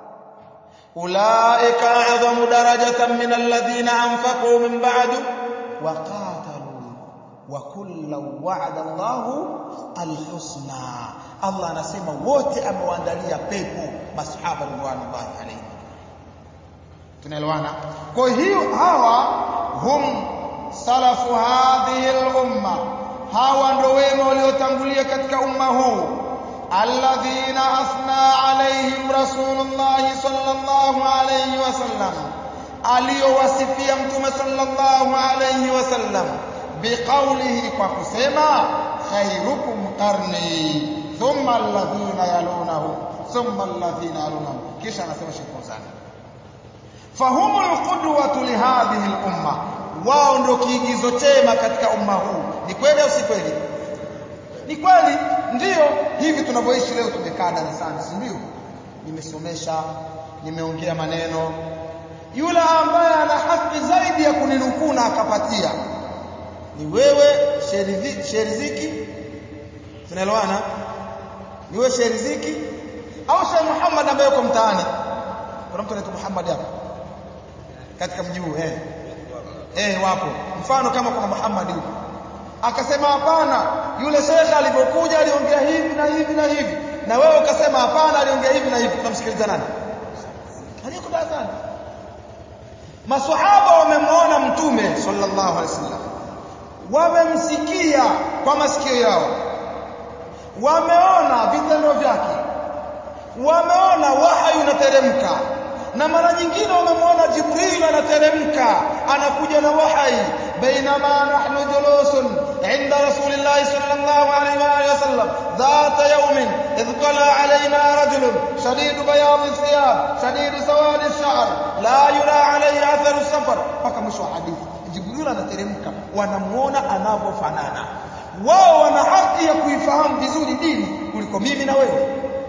أولئك أعظم درجة من الذين أنفقوا من بعد وقاتلوا وكلا وعد الله الحسنى الله anasema wote amewaandalia pepo masahaba ridwanullahi alayhim tunaelewana kwa hiyo hawa hum salafu hadhihi al-umma hawa ndio wema waliotangulia katika umma huu الذين أثنى عليهم رسول الله صلى الله عليه وسلم aliyowasifia mtume sallallahu alayhi wasallam biqaulihi kwa kusema khairukum qarni thumma alladhina yalunahum thumma alladhina yalunahum kisha anasema Sheikh Fawzan fahumul qudwatu lihadhihi al-umma wao ndio kiigizo chema katika umma huu ni kweli au si kweli ni kweli ndiyo hivi tunavyoishi leo tumekaa darasani si ndio nimesomesha nimeongea maneno yule ambaye ana haki zaidi ya kuninukuu na akapatia ni wewe sheriziki tunaelewana ni wewe sheriziki au Sheikh Muhammad ambaye yuko mtaani kuna mtu anaitwa Muhammad hapa katika mji huu eh eh wapo mfano kama kuna Muhammad yuko akasema hapana yule shekhe alipokuja aliongea hivi na hivi na hivi na wewe ukasema hapana aliongea hivi na hivi tunamsikiliza nani aliyeko darasani maswahaba wamemwona mtume sallallahu alaihi wasallam wamemsikia kwa masikio yao wameona vitendo vyake wameona wahyi unateremka na mara nyingine wamemwona Jibril anateremka anakuja na wahyi bainama nahnu julusun عند رسول الله صلى الله عليه وآله وسلم ذات يوم إذ طلع علينا رجل شديد بياض الثياب شديد سواد الشعر لا يرى عليه أثر السفر mpaka mwisho wa hadithi Jibril anateremka wanamuona anavyofanana wao wana haki ya kuifahamu vizuri dini kuliko mimi na wewe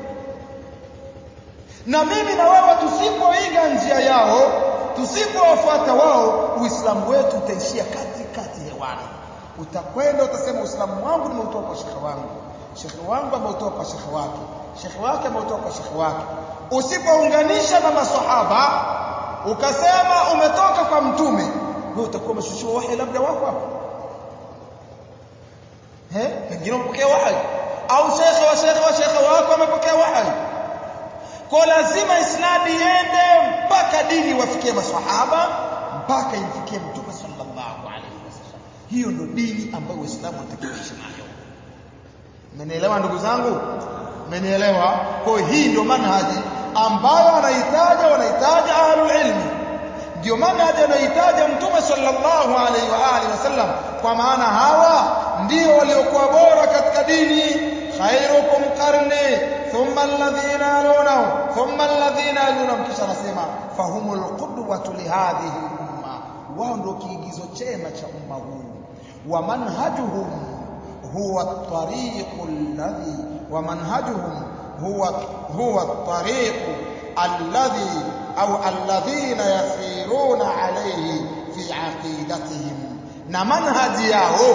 na mimi na wewe tusipoiga njia yao tusipowafuata wao uislamu wetu utaishia kati kati hewani utakwenda utasema uislamu wangu nimeutoa kwa shekhe wangu shekhe wangu ameutoa kwa shekhe wake shekhe wake ameutoa kwa shekhe wake usipounganisha na maswahaba ukasema umetoka kwa mtume wewe utakuwa umeshushiwa wahi labda wako hapo eh pengine umepokea wahi au shekhe wa shekhe wa shekhe wako amepokea wahi kwa lazima isnadi iende mpaka dini wafikie maswahaba mpaka imfikie mtume sallallahu alaihi wasallam hiyo ndio dini ambayo uislamu unatakiwa kuishi nayo mmenielewa ndugu zangu mmenielewa kwa hii ndio manhaji ambayo anahitaja wanahitaja ahlul ilmi ndio manhaji anahitaja mtume sallallahu alaihi wa alihi wasallam kwa maana hawa ndio waliokuwa bora katika dini khairukum qarni thumma alladhina yalunahum thumma alladhina yalunahum kisha anasema fahumul qudwatu lihadhihi umma wao ndio kiigizo chema cha umma huu wa manhajuhum huwa at-tariqu alladhi wa manhajuhum huwa huwa at-tariqu alladhi au alladhina yasiruna alayhi fi aqidatihim na manhaji yao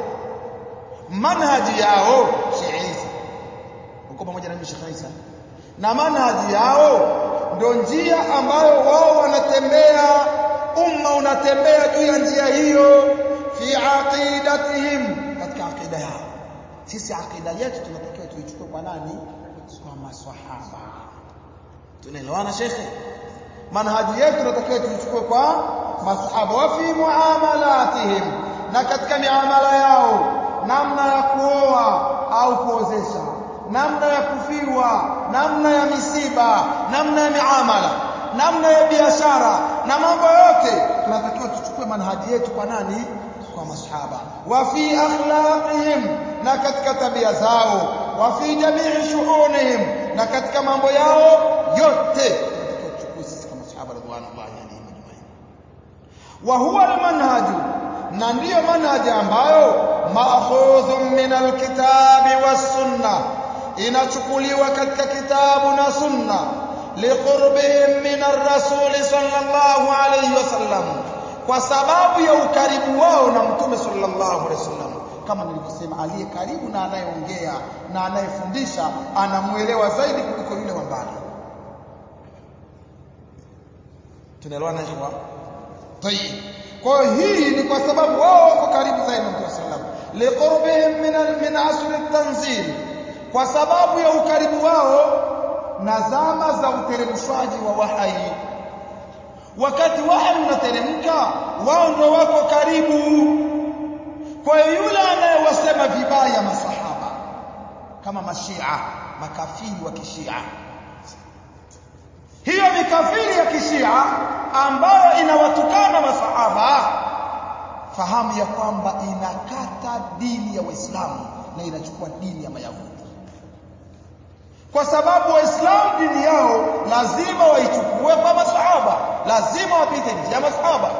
manhaji yao Sheikh Isa uko pamoja na mimi Sheikh Isa na manhaji yao ndio njia ambayo wao wanatembea umma unatembea juu ya njia hiyo fi aqidatihim katika aqida yao sisi aqida yetu tunatakiwa tuichukue kwa nani kwa maswahaba tunaelewana shekhe manhaji yetu tunatakiwa tuichukue kwa masahaba wa fi muamalatihim na katika miamala yao namna ya kuoa au kuozesha namna ya kufiwa namna ya misiba namna ya miamala namna ya biashara na mambo yote tunatakiwa tuchukue manhaji yetu kwa nani kwa masahaba wa fi akhlaqihim na katika tabia zao wa fi jamii shu'unihim na katika mambo yao yote tunatakiwa tuchukue sisi kama masahaba radhiallahu anhum ajma'in wa huwa almanhaju na ndiyo manhaji ambayo maakhudhun min alkitabi was-sunnah inachukuliwa katika kitabu na sunna liqurbihim min ar-rasul sallallahu alayhi wasallam kwa sababu ya ukaribu wao na mtume sallallahu alayhi wasallam kama nilivyosema aliye karibu na anayeongea na anayefundisha anamuelewa zaidi kuliko yule wa mbali tunaelewana ikhwa tayib kwa hii ni kwa sababu wao wako karibu zaidi na mtume sallallahu liqurbihim min min asr at-tanzil kwa sababu ya ukaribu wao na zama za uteremshwaji wa wahai wakati wahai unateremka wao ndio wako karibu kwa yule anayewasema vibaya masahaba kama mashia makafiri wa kishia hiyo mikafiri ya kishia ambayo inawatukana masahaba fahamu ya kwamba inakata dini ya waislamu na inachukua dini ya mayahudi kwa sababu waislamu dini yao lazima waichukue kwa masahaba lazima wapite njia ya masahaba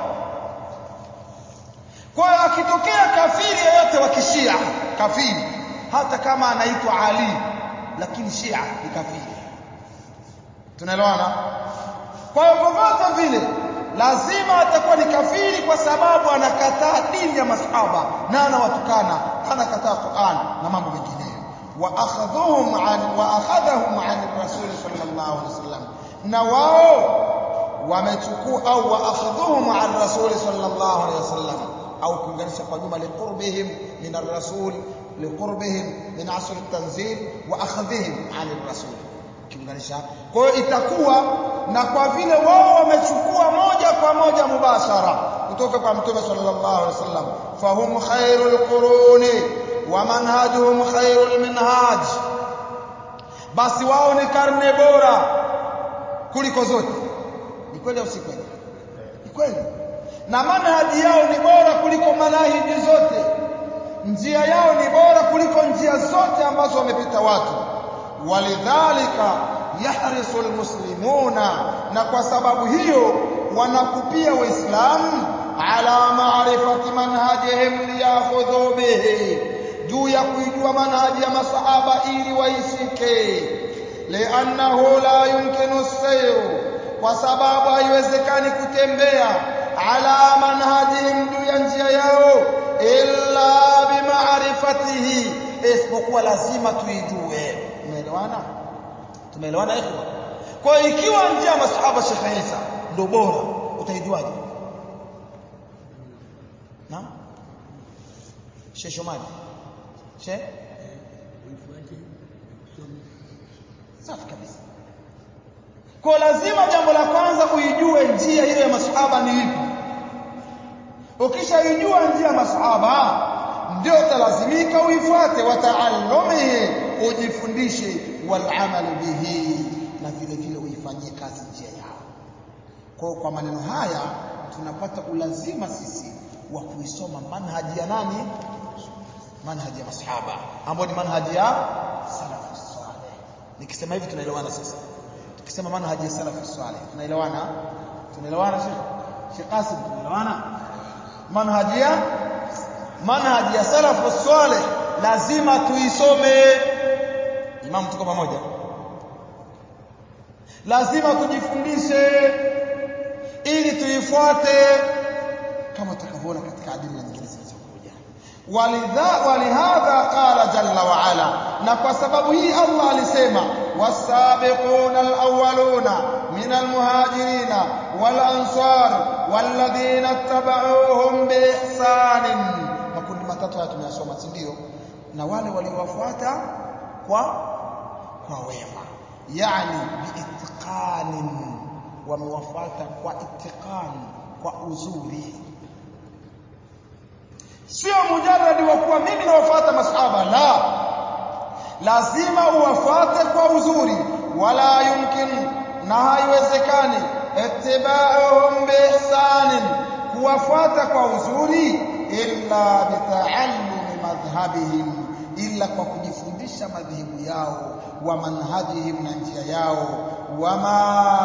kwa hiyo akitokea kafiri yeyote wa kishia kafiri hata kama anaitwa Ali lakini shia ni kafiri tunaelewana kwa hiyo vyovyote vile lazima atakuwa ni kafiri kwa sababu anakataa dini ya masahaba na anawatukana anakataa Qur'an na mambo mengineyo wa akhadhuhum an wa akhadhahum an rasul sallallahu alaihi wasallam na wao wamechukua au wa akhadhuhum an rasul sallallahu alaihi wasallam au kuunganisha kwa juma liqurbihim min ar-rasul liqurbihim min asr at-tanzil wa akhadhihim an ar-rasul kiunganisha kwa hiyo itakuwa na kwa vile wao wamechukua moja kwa moja mubashara kutoka kwa mtume sallallahu alaihi wasallam fahum khairul quruni wa manhajuhum khairul minhaj basi wao ni karne bora kuliko zote ni kweli au si kweli ni kweli na manhaji yao ni bora kuliko manahiji zote njia yao ni bora kuliko njia zote ambazo wamepita watu walidhalika yahrisu almuslimuna na kwa sababu hiyo wanakupia waislamu ala maarifati manhajihim liyakhudhu bihi juu ya kuijua manhaji ya masahaba ili waishike liannahu la yumkinu sayru kwa sababu haiwezekani kutembea ala manhajihim juu ya njia yao illa bimaarifatihi isipokuwa lazima tuijue umeelewana tumeelewana ikhwa kwa ikiwa njia ya masahaba Sheikh Isa ndio bora utaijuaje naam Sheikh Shomali Sheikh safi kabisa kwa lazima jambo la kwanza uijue njia hiyo ya masahaba ni ipi ukishaijua njia ya masahaba ndio utalazimika uifuate wataallumihi ujifundishe walamalu bihi na vile vile uifanyie kazi njia yao kwa kwa maneno haya tunapata ulazima sisi wa kuisoma manhaji ya nani manhaji ya masahaba ambayo ni manhaji ya salafu salih nikisema hivi tunaelewana sasa tukisema manhaji ya salafu salih tunaelewana tunaelewana Sheikh Sheikh Qasim tunaelewana manhaji ya manhaji ya salafu salih lazima tuisome imam tuko pamoja lazima tujifundishe ili tuifuate kama tutakavyoona katika adili nyingine zilizokuja walidha walihadha qala jalla wa ala na kwa sababu hii Allah alisema wasabiquna alawwaluna min almuhajirina wal ansar walladhina tabauhum biihsanin makundi matatu haya tumeyasoma si ndio na wale waliowafuata kwa kwa wema yani biitqanin wamewafuata kwa itqan kwa uzuri sio mujarradi wa kuwa mimi nawafuata masahaba la lazima uwafuate kwa uzuri wala yumkin na haiwezekani ittiba'uhum biihsanin kuwafuata kwa uzuri illa bitaallumi madhhabihim illa kwa kujifundisha madhehebu yao wa manhajihim na njia yao wama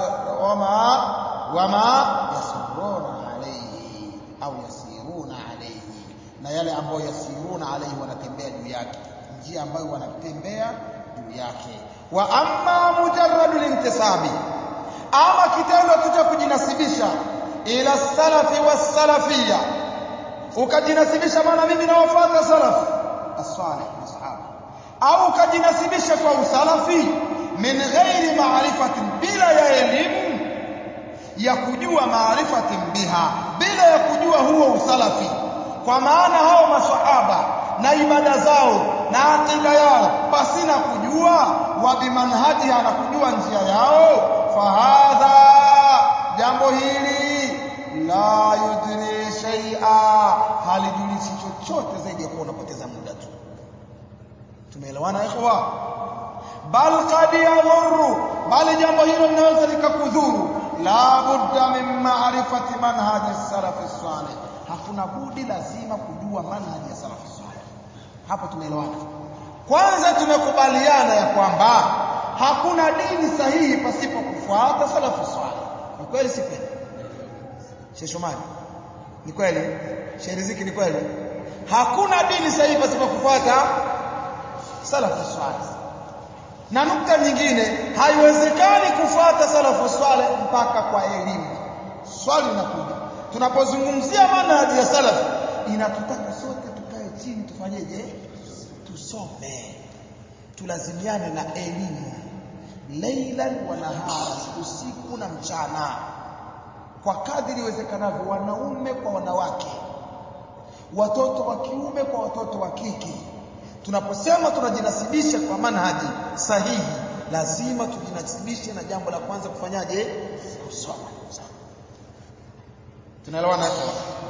wama wama yasuruna alayhi au yasiruna alayhi na yale ambayo yasiruna alayhi wanatembea juu yake njia ambayo wanatembea juu yake wa amma mujarradu lintisabi ama kitendo tu cha kujinasibisha ila salafi wasalafia ukajinasibisha maana mimi nawafuata salafu as-salih masahaba au ukajinasibisha kwa usalafi min ghairi maarifatin bila ya elimu ya kujua maarifatin biha bila ya kujua huo usalafi kwa maana hao maswahaba na ibada zao na akida yao pasina kujua wa bimanhajiha na kujua njia yao fahadha jambo hili la yudri shay'a halijulishi chochote zaidi ya kuwa unapoteza muda tu tumeelewana ikhwa bal qad yadhurru bali jambo hilo linaweza likakudhuru la budda min ma'rifati manhaji salaf salih hakuna budi lazima kujua manhaji ya salaf salih hapo tumeelewana kwanza tumekubaliana ya kwamba hakuna dini sahihi pasipo kufuata salafu salih ni kweli si kweli Sheikh Shomari ni kweli Sheikh Riziki ni kweli hakuna dini sahihi pasipo kufuata salafu salih na nukta nyingine haiwezekani kufuata salafu salih mpaka kwa elimu swali linakuja tunapozungumzia manhaji ya salafu inatutaka sote tukae chini tufanyeje tusome tulazimiane na elimu leilan wa nahara usiku na mchana kwa kadri iwezekanavyo wanaume kwa wanawake watoto wa kiume kwa watoto wa kike tunaposema tunajinasibisha kwa manhaji sahihi lazima tujinasibishe na jambo la kwanza kufanyaje kusoma tunaelewana hapo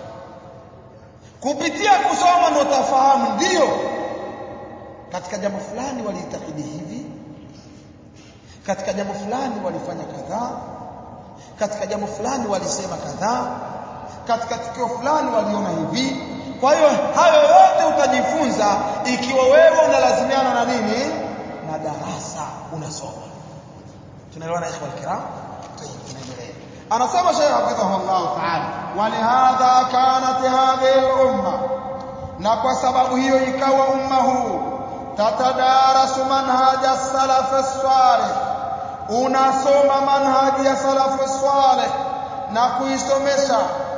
kupitia kusoma ndio utafahamu ndio katika jambo fulani waliitakidi hivi katika jambo fulani walifanya kadhaa katika jambo fulani walisema kadhaa katika tukio fulani waliona hivi kwa hiyo hayo yote utajifunza ikiwa wewe unalazimiana na nini na darasa unasoma tunaelewana ikhwa alkiram طيب tunaendelea anasema Sheikh hafidhahullah ta'ala walihadha kanat hadhihi al-umma na kwa sababu hiyo ikawa umma huu tatadarasu manhaj as-salaf as-salih unasoma manhaji ya salaf as-salih na kuisomesha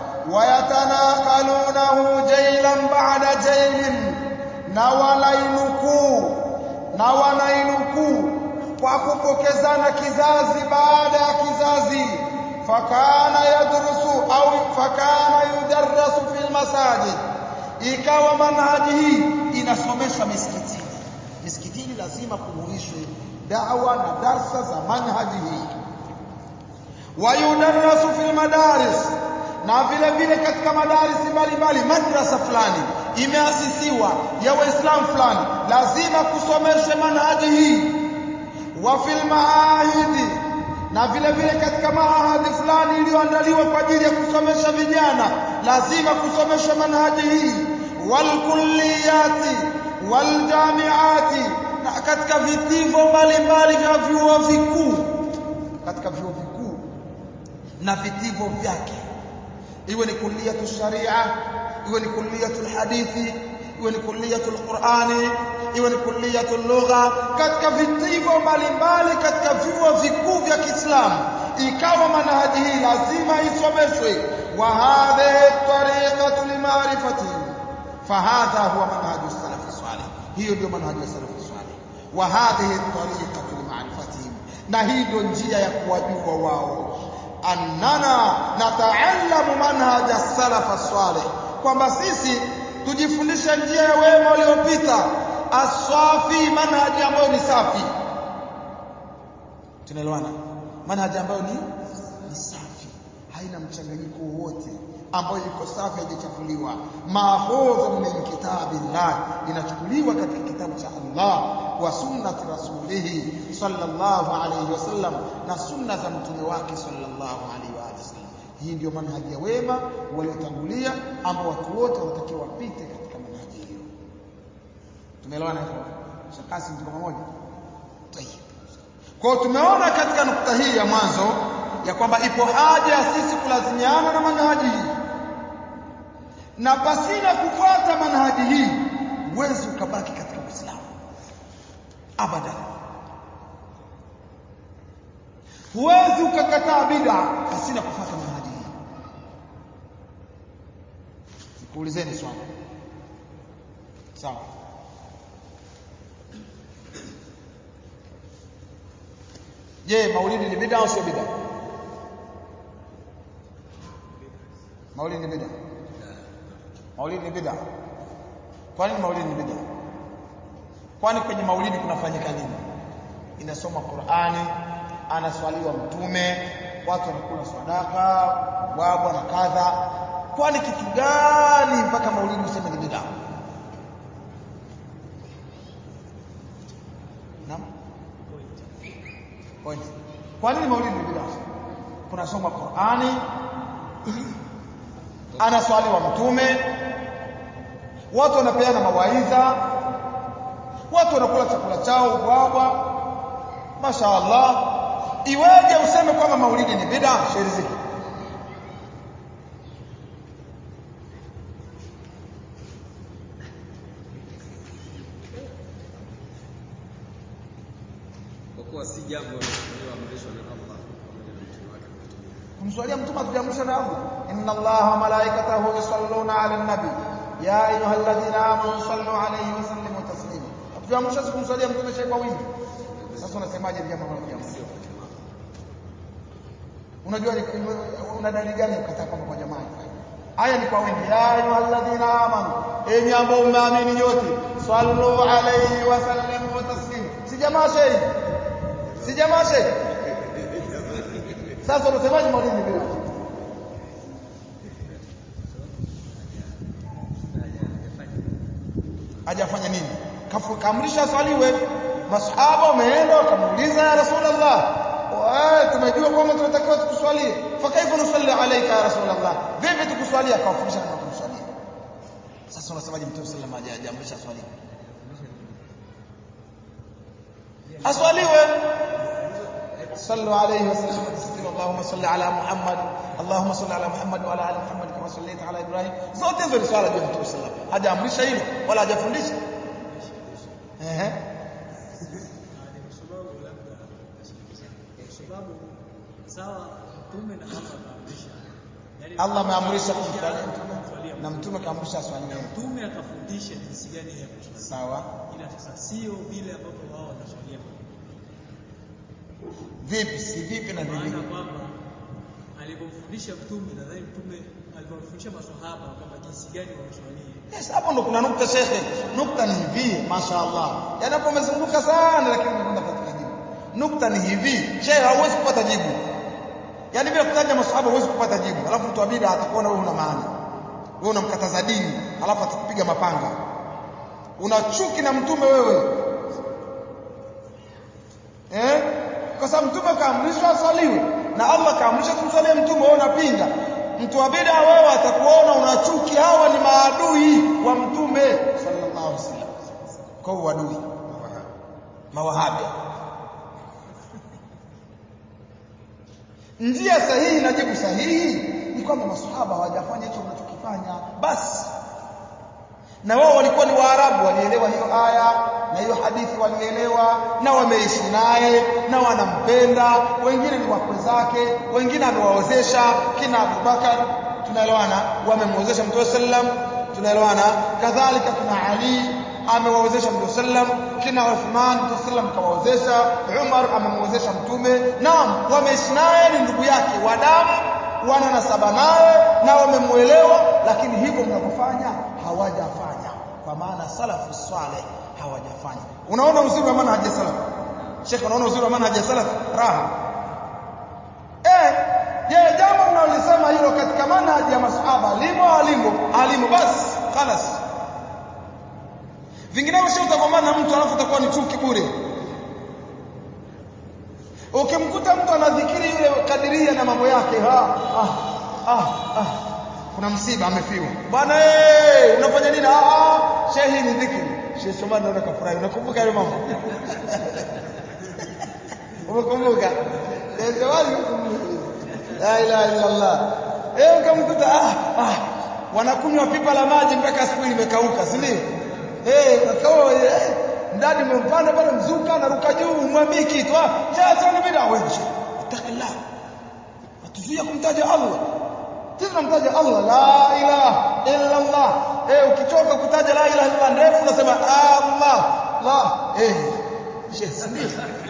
wayatanaqalunahu jailan ba'da jailin na wanainukuu na wanainukuu kwa kupokezana kizazi baada ya kizazi fakana yadrusu au fakana yudarrasu fil masajid ikawa manhaji hii inasomeshwa misikitini misikitini lazima kuhuishwe da'wa na darsa za manhaji hii wayudarrasu fil madaris na vile vile katika madarisi mbalimbali madrasa fulani imeasisiwa ya waislamu fulani lazima kusomeshwe manhaji hii wa fil maahidi na vile vile katika maahadi fulani iliyoandaliwa kwa ajili ya kusomesha vijana lazima kusomeshwa manhaji hii wal kulliyati wal jamiati na katika vitivo mbalimbali vya vyuo vikuu katika vyuo vikuu na vitivo vyake iwe ni kulliyatu sharia iwe ni kulliyatu hadithi iwe ni kulliyatu qurani iwe ni kulliyatu lugha katika vitivo mbalimbali katika vyuo vikuu vya Kiislamu ikawa manhaji hii lazima isomeshwe wa hadhihi tariqatu limarifati fahadha huwa manhaju salafi salih hiyo ndio manhaji ya salafi salih wa hadhihi tariqatu limarifati na hii ndio njia ya kuwajua wao annana nataallamu manhaja salaf salih kwamba sisi tujifundishe njia ya wema waliopita aswafi manhaji ambayo ni safi tunaelewana manhaji ambayo ni, ni safi haina mchanganyiko wowote ambayo iko safi haijachafuliwa mahfudhu min kitabillah inachukuliwa katika kitabu cha Allah wa sunnati rasulihi sallallahu alayhi wasallam na sunna za mtume wake sallallahu alayhi wa sallam hii ndio manhaji ya wema waliotangulia ambao watu wote wanatakiwa wapite katika manhaji hiyo tumeelewana hivyo shakasi mtu pamoja tayeb kwa hiyo tumeona katika nukta hii ya mwanzo ya kwamba ipo haja ya sisi kulazimiana na manhaji hii na pasina kufuata manhaji hii huwezi ukabaki katika Uislamu abadan huwezi ukakataa bid'a pasina kufuata manhaji hii nikuulizeni swali sawa je maulidi ni bid'a au sio bid'a maulidi ni bid'a maulidi ni bid'a kwa nini maulidi ni bid'a kwani kwenye maulidi kunafanyika nini inasoma Qur'ani anaswaliwa mtume watu wanakula sadaka wabwa na kadha kwani kitu gani mpaka maulidi useme ni bid'a naam point kwa nini maulidi ni bid'a kunasoma Qur'ani anaswaliwa mtume watu wanapeana mawaidha watu wanakula chakula chao ubwabwa mashaallah iweje useme kwamba maulidi ni bid'a shairi ziki kwa kuwa si jambo lililoamrishwa na Allah pamoja na mtume wake kutumia. kumswalia mtume atuliamrisha na Allah inna allaha wa malaikatahu yusalluna ala nabi ya ayyuhalladhina amanu sallu alayhi wa sallimu taslima atuliamrisha kumswalia mtume shehe kwa wingi sasa unasemaje jambo ambalo hujamsio unajua ni- una dalili gani ya kukataa kwamba kwa jamaa haifai aya ni kwa wingi ya ayyuhalladhina amanu enyi ambao mmeamini nyote sallu alayhi wa sallimu taslima si jamaa shehe si jamaa shehe sasa unasemaje maulidi bila hajafanya nini Kafu- kaamrisha swaliwe masahaba wameenda wakamuuliza ya rasulullah wa tumejua kwamba tunatakiwa tukuswalie fa kaifa nusalli alayka ya rasulullah vipi tukuswalia akawafundisha namna kumswalia sasa sasa unasemaje mtume sallallahu alayhi wasallam hajaamrisha swali aswaliwe صلوا عليه وسلم تسليما اللهم صل على محمد اللهم صل على محمد وعلى ال محمد كما صليت على ابراهيم zote hizo ni swala ya mtume sallallahu alayhi wasallam hajaamrisha hilo wala hajafundisha ehe sababu sawa mtume na Allah kaamrisha yani Allah ameamrisha kumswalia kumswalia na mtume kaamrisha aswaliwe mtume akafundisha jinsi gani ya kuswalia sawa ila sasa sio vile ambavyo wao wanaswalia vipi si vipi na maana vipi kwamba alipomfundisha mtume nadhani mtume alipomfundisha maswahaba kwamba jinsi gani wanaswalia Yes, hapo ndo kuna nukta shekhe. Nukta ni hivi, mashaallah. Yaani hapo umezunguka sana lakini umekwenda katika jibu. Nukta ni hivi, shekhe hauwezi kupata jibu. Yaani bila kutaja maswahaba huwezi kupata jibu. Alafu mtu wa bid'a atakuona wewe una maana. Wewe unamkataza dini, alafu atakupiga mapanga. Una chuki na mtume wewe. Eh? Kwa sababu mtume kaamrishwa asaliwe na Allah kaamrisha kumsalia mtume wewe unapinga. Mtu wa bid'a wewe atakuona una chuki hawa ni maadui wa mtume sallallahu alaihi wasallam. Kwa hiyo uadui mawahabi. Njia sahihi na jibu sahihi ni kwamba maswahaba hawajafanya hicho wanachokifanya basi na wao walikuwa ni Waarabu, walielewa hiyo aya na hiyo hadithi walielewa, na wameishi naye na wanampenda. Wengine ni wakwe zake, wengine amewaozesha kina Abubakar, tunaelewana, wamemwozesha Mtume sallam, tunaelewana. Kadhalika kina Ali amewaozesha Mtume sallam, kina Uthman Mtume sallam kawaozesha, Umar amemwozesha Mtume. Naam, wameishi naye, ni ndugu yake wa damu wana nasaba naye na wamemuelewa, lakini hivyo mnavyofanya hawajafanya, kwa maana salafu swaleh hawajafanya. Unaona uzuri wa manhaji ya salaf, Sheikh, unaona uzuri wa manhaji ya salaf, raha eh. Je, jambo mnalolisema hilo katika manhaji ya masahaba limo alimo alimo, basi khalas. Vinginevyo sio utagombana na mtu alafu utakuwa ni chuki bure. Ukimkuta mtu anadhikiri yule kadiria na mambo yake, ha, ah, ah, ah. Kuna msiba amefiwa. Bwana eh, unafanya nini? Ah, ah, shehi ni dhikri. Sheikh Somani naona kafurahi. Unakumbuka yale mambo? Umekumbuka? Eh, zawadi La ilaha illa Allah. Eh, ukamkuta ah, ah, wanakunywa pipa la maji mpaka asubuhi limekauka, si ndio? Eh, kakao eh, ndani umempanda pale mzuka anaruka juu umwambii kitu ah sasa ni bid'a wewe utakillah atuzuia kumtaja Allah sisi tunamtaja Allah la ilaha illa Allah eh ukichoka kutaja la ilaha illa ndefu unasema Allah la eh shehe ndio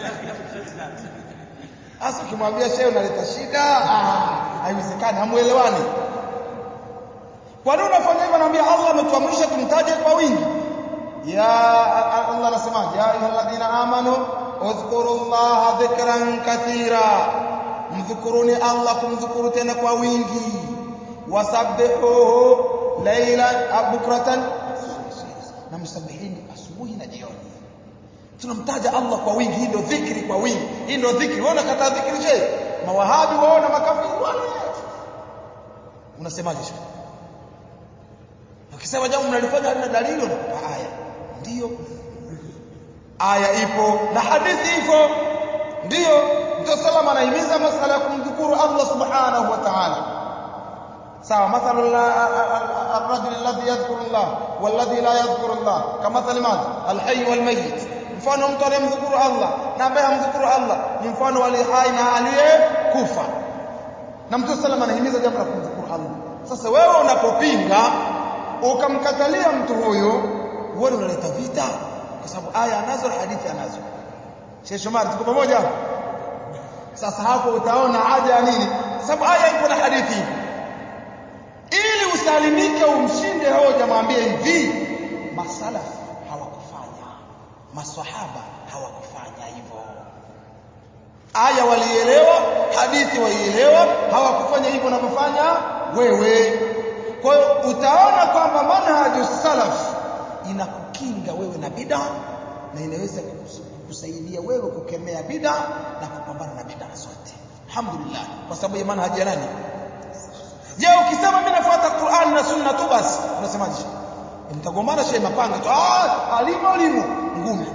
Sasa ukimwambia shehe unaleta shida ah haiwezekani hamuelewani kwa nini unafanya hivyo naambia Allah ametuamrisha tumtaje kwa wingi ya Allah anasemaje ya ayyuhalladhina amanu udhkurullaha dhikran kathira mdhukuruni Allah kumdhukuru tena kwa wingi wasabbihuhu laylan bukratan na msabihini asubuhi na jioni tunamtaja Allah kwa wingi hii ndio dhikri kwa wingi hii ndio dhikri wewe unakataa dhikri je mawahabi waona makafiri wale unasemaje shekhi ukisema jambo mnalifanya halina dalili unakupa aya ndiyo aya ipo na hadithi ipo ndiyo mtume salama anahimiza masala ya kumdhukuru Allah subhanahu wa ta'ala sawa mathalu الرجل الذي يذكر الله والذي لا يذكر الله كمثل ماذا الحي والميت mfano mtu anayemdhukuru Allah na ambaye hamdhukuru Allah ni mfano wa hai na aliyekufa na mtume salama anahimiza jambo la kumdhukuru Allah sasa wewe unapopinga ukamkatalia mtu huyo wewe unaleta vita kwa sababu aya anazo na hadithi anazo Sheikh Shomari tuko pamoja sasa hapo utaona haja ya nini sababu aya ipo na hadithi ili usalimike umshinde hoja mwambie hivi masalaf hawakufanya maswahaba hawakufanya hivyo aya walielewa hadithi walielewa hawakufanya hivyo unavyofanya wewe kwa hiyo utaona kwamba manhaju salaf inakukinga wewe na bid'a na inaweza kukusaidia wewe kukemea bid'a na kupambana na bid'a zote. Alhamdulillah kwa sababu ya manhaji ya nani? Je, ukisema mimi nafuata Qur'an na Sunna tu basi unasemaje? mtagombana shehe mapanga tu ah alimo alimo ngumi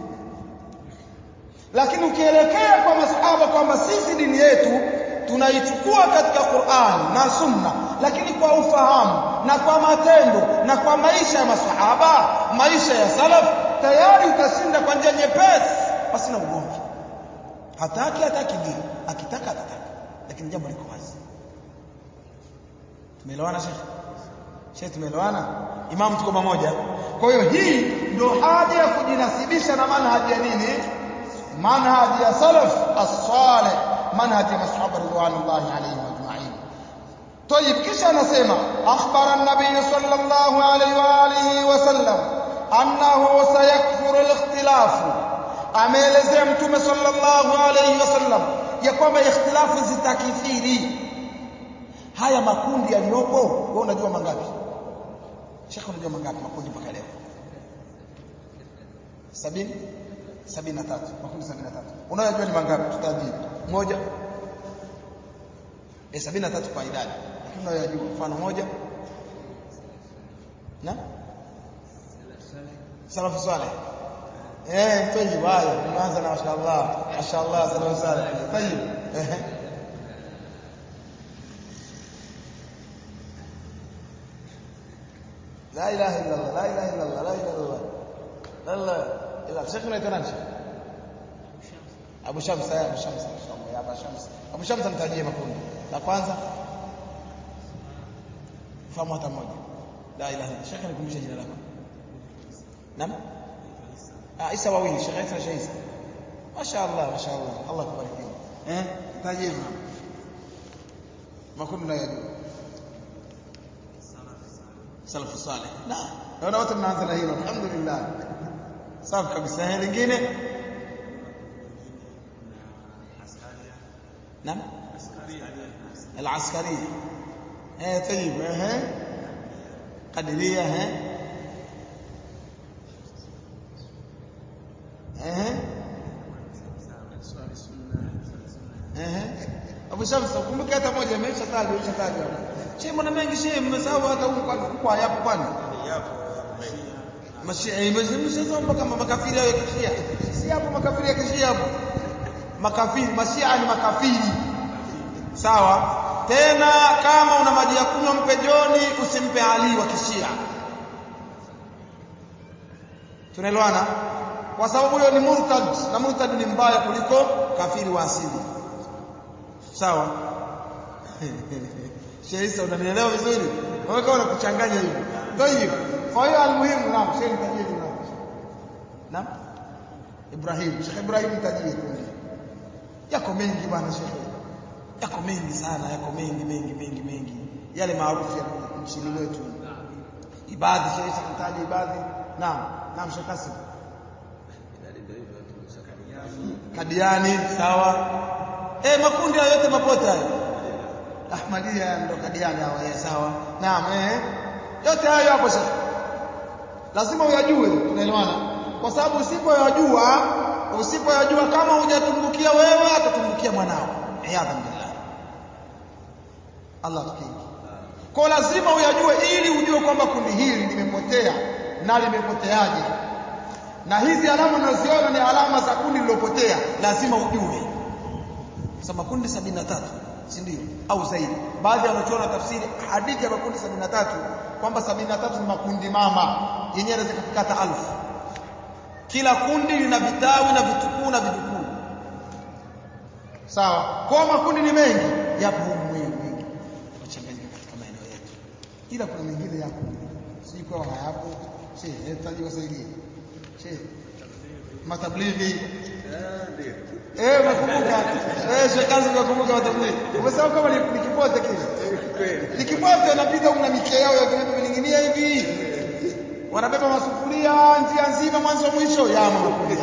lakini ukielekea kwa masahaba kwamba sisi dini yetu tunaichukua katika Qur'an na Sunna lakini kwa ufahamu na kwa matendo na kwa maisha ya masahaba maisha ya salaf tayari utashinda kwa njia nyepesi pasina ugomvi hataki hataki ndio akitaka atataka lakini jambo liko wazi tumeelewana shekhi shekhi tumeelewana imam tuko pamoja kwa hiyo hii ndio haja ya kujinasibisha na manhaji ya nini manhaji ya salaf as-salih manhaji ya masahaba ridwanullahi alayhim ajma'in طيب kisha anasema akhbara an-nabiy sallallahu alayhi wa alihi wa sallam annahu sayakfuru al-ikhtilaf ameelezea mtume sallallahu alayhi wasallam ya kwamba ikhtilafu zitakithiri haya makundi yaliyopo wewe unajua mangapi Sheikh unajua mangapi makundi mpaka leo sabini sabini na tatu makundi sabini na tatu unayojua ni mangapi tutajii moja eh sabini na tatu kwa idadi lakini unayojua mfano moja na salafu saleh eh tayyib haya tunaanza na mashaallah mashaallah salafu saleh tayyib eh لا اله الا الله لا اله الا الله لا اله الا الله لا اله الا الله شيخنا يتنان شيخ ابو شمس يا ابو شمس ان شاء الله يا ابو شمس ابو شمس mtajie makundi la kwanza fahamu hata moja la ilaha illa shekhe nikumbusha jina lako naam ah isa wawili shekhe isa shekhe isa mashaallah mashaallah Allah kubariki eh tajie makundi unayojua salafu salih na naona wote mnaanza na hilo alhamdulillah safi kabisa eh lingine نعم العسكرية ايه طيب ايه قدرية ايه ايه ايه Abu Shams kumbuka hata moja imeshatajwa imeshatajwa. Shehe mbona mengi shehe mmesahau hata huko kwa yapo kwani? Yapo. Mashia imeshazoa mpaka makafiri yao ya kishia. Si hapo makafiri ya kishia hapo. Makafiri, mashia ni makafiri. Sawa? Tena kama una maji ya kunywa mpe Joni, usimpe Ali wa kishia. Tunaelewana? Kwa sababu huyo ni murtad na murtad ni mbaya kuliko kafiri wa asili. Sawa? Sheisa unanielewa vizuri? Wewe kama unakuchanganya hivyo. Ndio hiyo. Kwa hiyo almuhimu naam, shehe nitajie jina. Naam? Ibrahim, Sheikh Ibrahim nitajie kundi. Yako mengi bwana Sheikh. Yako mengi sana, yako mengi mengi mengi mengi. Yale maarufu ya nchini mwetu. Ibadhi Sheikh nitaje ibadhi. Naam, naam Sheikh Kasim. Kadiani, sawa. Eh, makundi hayo yote mapote hayo. Ahmadia ndo Kadiani hao, eh, sawa. Naam, eh. Yote hayo hapo sasa. Lazima uyajue, tunaelewana? Kwa sababu usipoyajua, usipoyajua kama hujatumbukia wewe atatumbukia mwanao. Iyadhan billah. Allah tukingi. Kwa lazima uyajue ili ujue kwamba kundi hili limepotea na limepoteaje. Na hizi alama unazoziona ni alama za kundi lilopotea, lazima ujue. Sasa makundi 73 si ndio? Au zaidi. Baadhi wanachoona tafsiri hadithi ya makundi 73 kwamba 73 ni makundi mama yenyewe inaweza kufika hata alfu. Kila kundi lina vitawi na vitukuu na vijukuu. Sawa. Kwa makundi ni mengi, yapo humu mengi mengi. Kuchanganyika katika maeneo yetu. Ila kuna mengine yapo. Si kwa hayapo. Si, hitaji wasaidie. Si. Matablighi. Eh, unakumbuka? Eh, shekazi unakumbuka matablighi. Umesema kama ni, ni kipote kile. Ni kipote unapita una mikia yao ya vipi vining'inia hivi. Wanabeba masufuria njia nzima mwanzo mwisho ya makundi.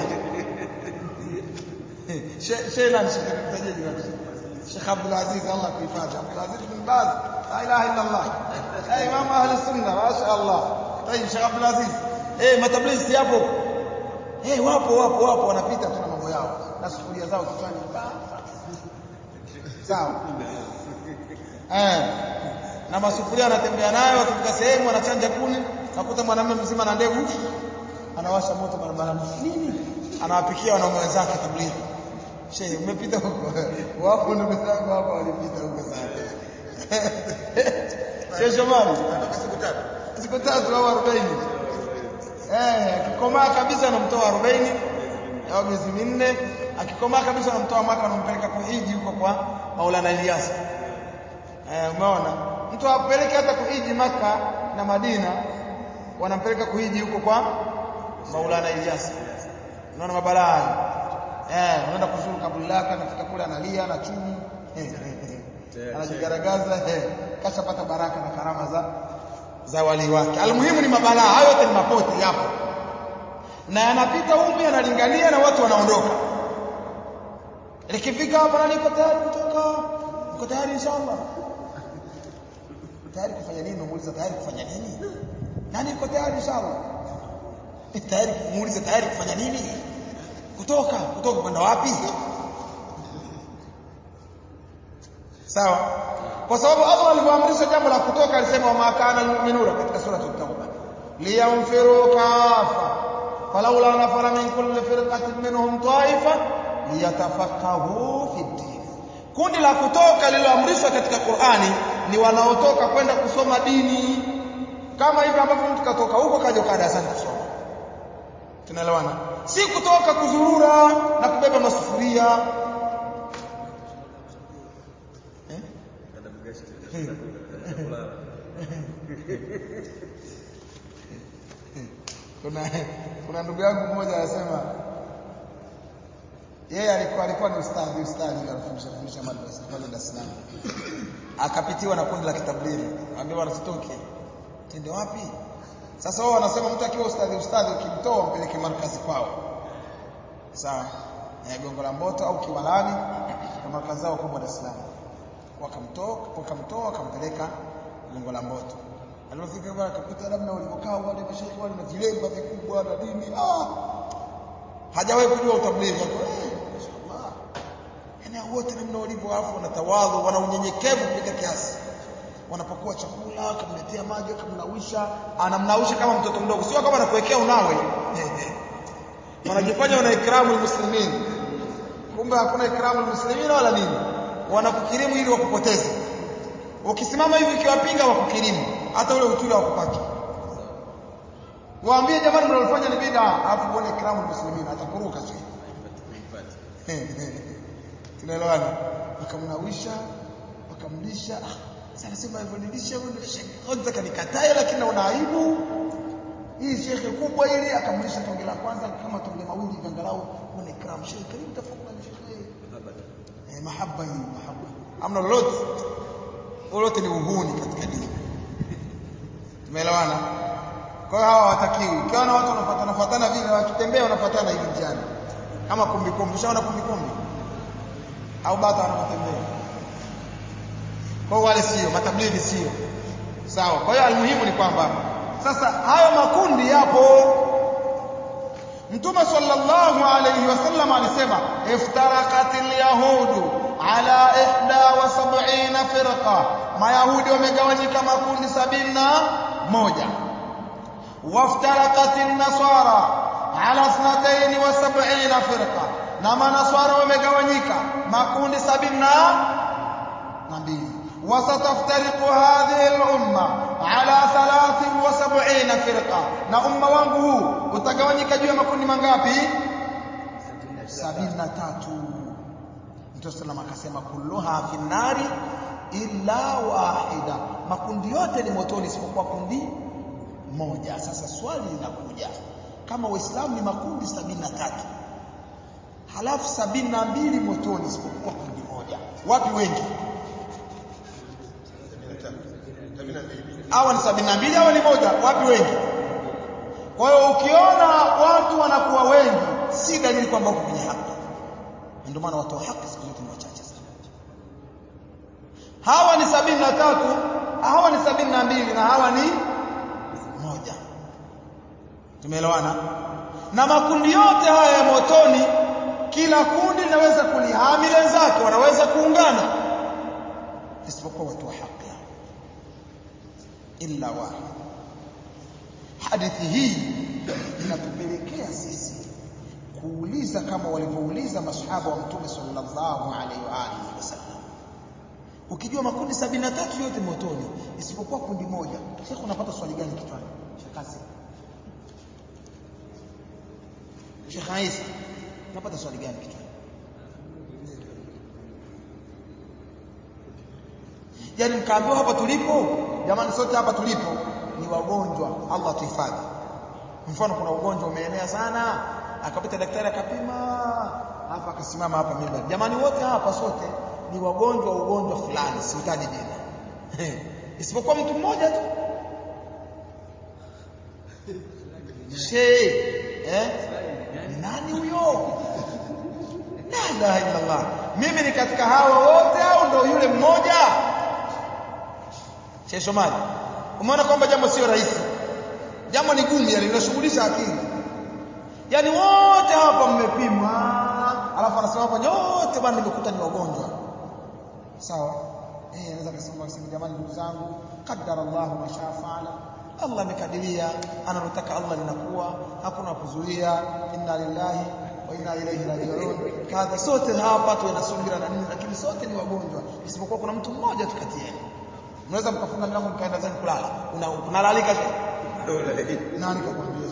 Sheikh nani Sheikh mtajaji wake? Sheikh Abdul Aziz Allah kuhifadhi. Abdul Aziz bin Baz. La ilaha illa Allah. Eh, Imam Ahli Sunna, mashaallah. Tayib Sheikh Abdul Aziz. Eh, matablighi si hapo. Eh, wapo wapo wapo wanapita tu na mambo yao na sufuria zao kichwani. Sawa. Eh. Na masufuria wanatembea nayo wakifika sehemu wanachanja kuni nakuta mwanamume mzima na ndevu anawasha moto barabarani nini anawapikia wanaume wenzake tablighi shehe umepita huko wapo ndugu zangu hapa walipita huko sana shehe Shomari Natoka siku tatu. siku tatu au 40 eh akikomaa kabisa anamtoa 40 au miezi minne akikomaa kabisa anamtoa mwaka anampeleka kuhiji huko kwa Maulana Ilyas eh umeona mtu apeleke hata kuhiji maka na Madina wanampeleka kuhiji huko kwa Maulana Ilyas unaona mabalaa hayo eh unaenda kuzuru kaburi lake anafika kule analia na chumu anajigaragaza eh kashapata baraka na karama za za wali wake almuhimu ni mabalaa hayo yote ni mapote yapo na yanapita huko yanalingania na watu wanaondoka likifika hapa na niko tayari kutoka niko tayari inshallah tayari kufanya nini umuuliza tayari kufanya nini nani yuko tayari inshallah tayari muulize tayari kufanya nini kutoka kutoka kwenda wapi sawa kwa sababu Allah alivyoamrisha jambo la kutoka alisema wa makana almu'minuna katika sura at-tauba liyanfiru kafa falawla nafara min kulli firqatin minhum ta'ifa liyatafaqahu fi din kundi la kutoka lililoamrishwa katika Qur'ani ni wanaotoka kwenda kusoma dini kama hivi ambavyo mtu katoka huko kaja ukaa darasani kusoma tunaelewana si kutoka kuzurura na kubeba masufuria eh? kuna kuna ndugu yangu mmoja anasema yeye alikuwa alikuwa ni ustadhi ustadhi anafundisha fundisha madrasa pale Dar es Salaam akapitiwa na kundi la kitablighi ambao wanasitoke tende wapi sasa wao wanasema mtu akiwa ustadhi ustadhi ukimtoa mpeleke markazi kwao sawa ya gongo la mboto au kiwalani na markazi zao kubwa Dar es Salaam wakamtoa wakamtoa wakampeleka gongo la mboto alipofika bwana akakuta namna walivyokaa wale mashaikh wale na vilemba vikubwa na dini ah hajawahi kujua utablighi hapo eh mashaallah yani wote namna walivyo afu wanatawadhu wana unyenyekevu kupita kiasi wanapokuwa chakula akamletea maji akamnawisha anamnawisha kama mtoto mdogo sio kama anakuwekea unawe wanajifanya wana ikramu muslimin kumbe hakuna ikramu muslimin wala nini wanakukirimu ili wakupoteze ukisimama hivi ukiwapinga wakukirimu hata ule utuli wakupaki waambie jamani mnalofanya ni bid'a alafu uone ikramu muslimin atakuruka sio tunaelewana wakamnawisha wakamlisha ah sasa nasema hivyo nilisha kwanza kanikatae lakini naona aibu hii shekhe kubwa ili akamlisha tonge la kwanza kama tonge mawili angalau una ikram shekhe karibu tafadhali shekhe eh mahaba hii mahaba amna lolote lolote ni uhuni katika dini tumeelewana kwa hiyo hawa hawatakiwi ukiona watu wanafuatana fuatana vile wakitembea wanafuatana hivi njiani kama kumbi kumbi ushaona kumbi kumbi au bata wanapotembea kwa wale sio matablighi sio sawa kwa hiyo almuhimu ni kwamba sasa hayo makundi yapo mtume sallallahu alayhi wasallam alisema iftaraqatil yahudu ala ihda wa sab'ina firqa mayahudi wamegawanyika makundi sabini na moja waftaraqatin nasara ala ithnatayn wa sab'ina firqa na manaswara wamegawanyika makundi sabini na mbili وستفترق هذه الأمة على ثلاث وسبعين فرقة na umma wangu huu utagawanyika juu ya makundi mangapi sabini na tatu Mtume sallam akasema kulluha fi nari illa wahida makundi yote ni motoni isipokuwa kundi moja sasa swali linakuja kama waislamu ni makundi sabini na tatu halafu sabini na mbili motoni isipokuwa kundi moja wapi wengi hawa ni sabini na mbili hawa ni moja wapi wengi kwa hiyo ukiona watu wanakuwa wengi si dalili kwamba uko kwenye haki ndio maana watu wa haki siku zote ni wachache sana hawa ni sabini na tatu hawa ni sabini na mbili na hawa ni moja tumeelewana na makundi yote haya ya motoni kila kundi linaweza kulihami wenzake wanaweza kuungana isipokuwa watu wa haki illa wahid hadithi hii inatupelekea sisi kuuliza kama walivyouliza masahaba wa mtume sallallahu alaihi wa alihi wasallam ukijua makundi sabini na tatu yote motoni isipokuwa kundi moja shekh unapata swali gani kichwani shekasi Sheikh Aisa unapata swali gani kichwani Yaani mkaambiwa hapa tulipo jamani sote hapa tulipo ni wagonjwa Allah tuhifadhi mfano kuna ugonjwa umeenea sana akapita daktari akapima hapa akasimama hapa mimba jamani wote hapa sote ni wagonjwa wa ugonjwa fulani sihitaji jina isipokuwa mtu mmoja tu Sheikh eh ni nani huyo la ilaha illa Allah mimi ni katika hawa wote au ndo yule mmoja Sheikh Somali umeona kwamba jambo sio rahisi jambo ni gumu yani linashughulisha akili yani wote hapa mmepimwa alafu anasema hapa nyote bwana nimekuta ni wagonjwa sawa eh anaweza kusema kusema jamani ndugu zangu qaddara Allah ma shaa faala Allah amekadiria analotaka Allah linakuwa hakuna kuzuia inna lillahi wa inna ilaihi raji'un kadha sote hapa tuwe na subira na nini lakini sote ni wagonjwa isipokuwa kuna mtu mmoja tu kati yenu mnaweza mkafunga mlango mkaenda zenu kulala una unalalika nani kakwambia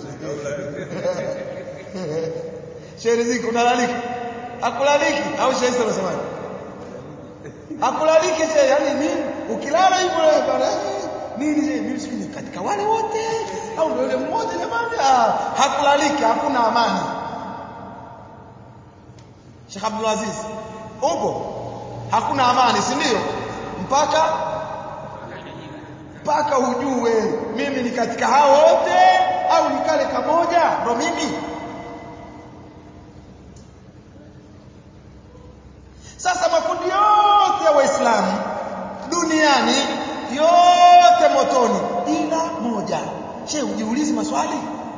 Shehe ziko unalalika akulaliki au shehe sasa unasemaje akulaliki shehe yani nini ukilala hivyo bwana nini shehe mimi sikini katika wale wote au ndio yule mmoja jamani ah hakulaliki hakuna amani Sheikh Abdul Aziz upo hakuna amani si ndio mpaka mpaka ujue mimi ni katika hao wote au ni kale kamoja ndo mimi sasa makundi yote ya waislamu duniani yote motoni ila moja she ujiulizi maswali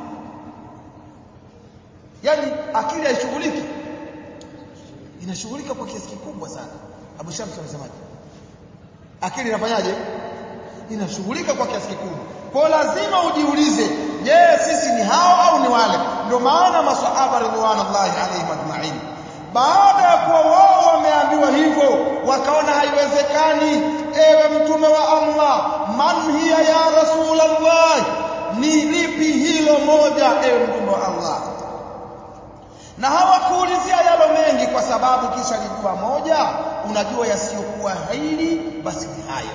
yani akili haishughuliki inashughulika kwa kiasi kikubwa sana Abu Shams anasemaje akili inafanyaje inashughulika kwa kiasi kikubwa kwa lazima ujiulize je sisi ni hao au ni wale ndio maana maswahaba ridwanullahi alaihim ajma'in baada ya kuwa wao wameambiwa hivyo wakaona haiwezekani ewe mtume wa Allah man hiya ya rasulullah ni lipi hilo moja ewe mtume wa Allah na hawakuulizia yalo mengi kwa sababu kisha lijua moja unajua yasiyokuwa hili basi ni hayo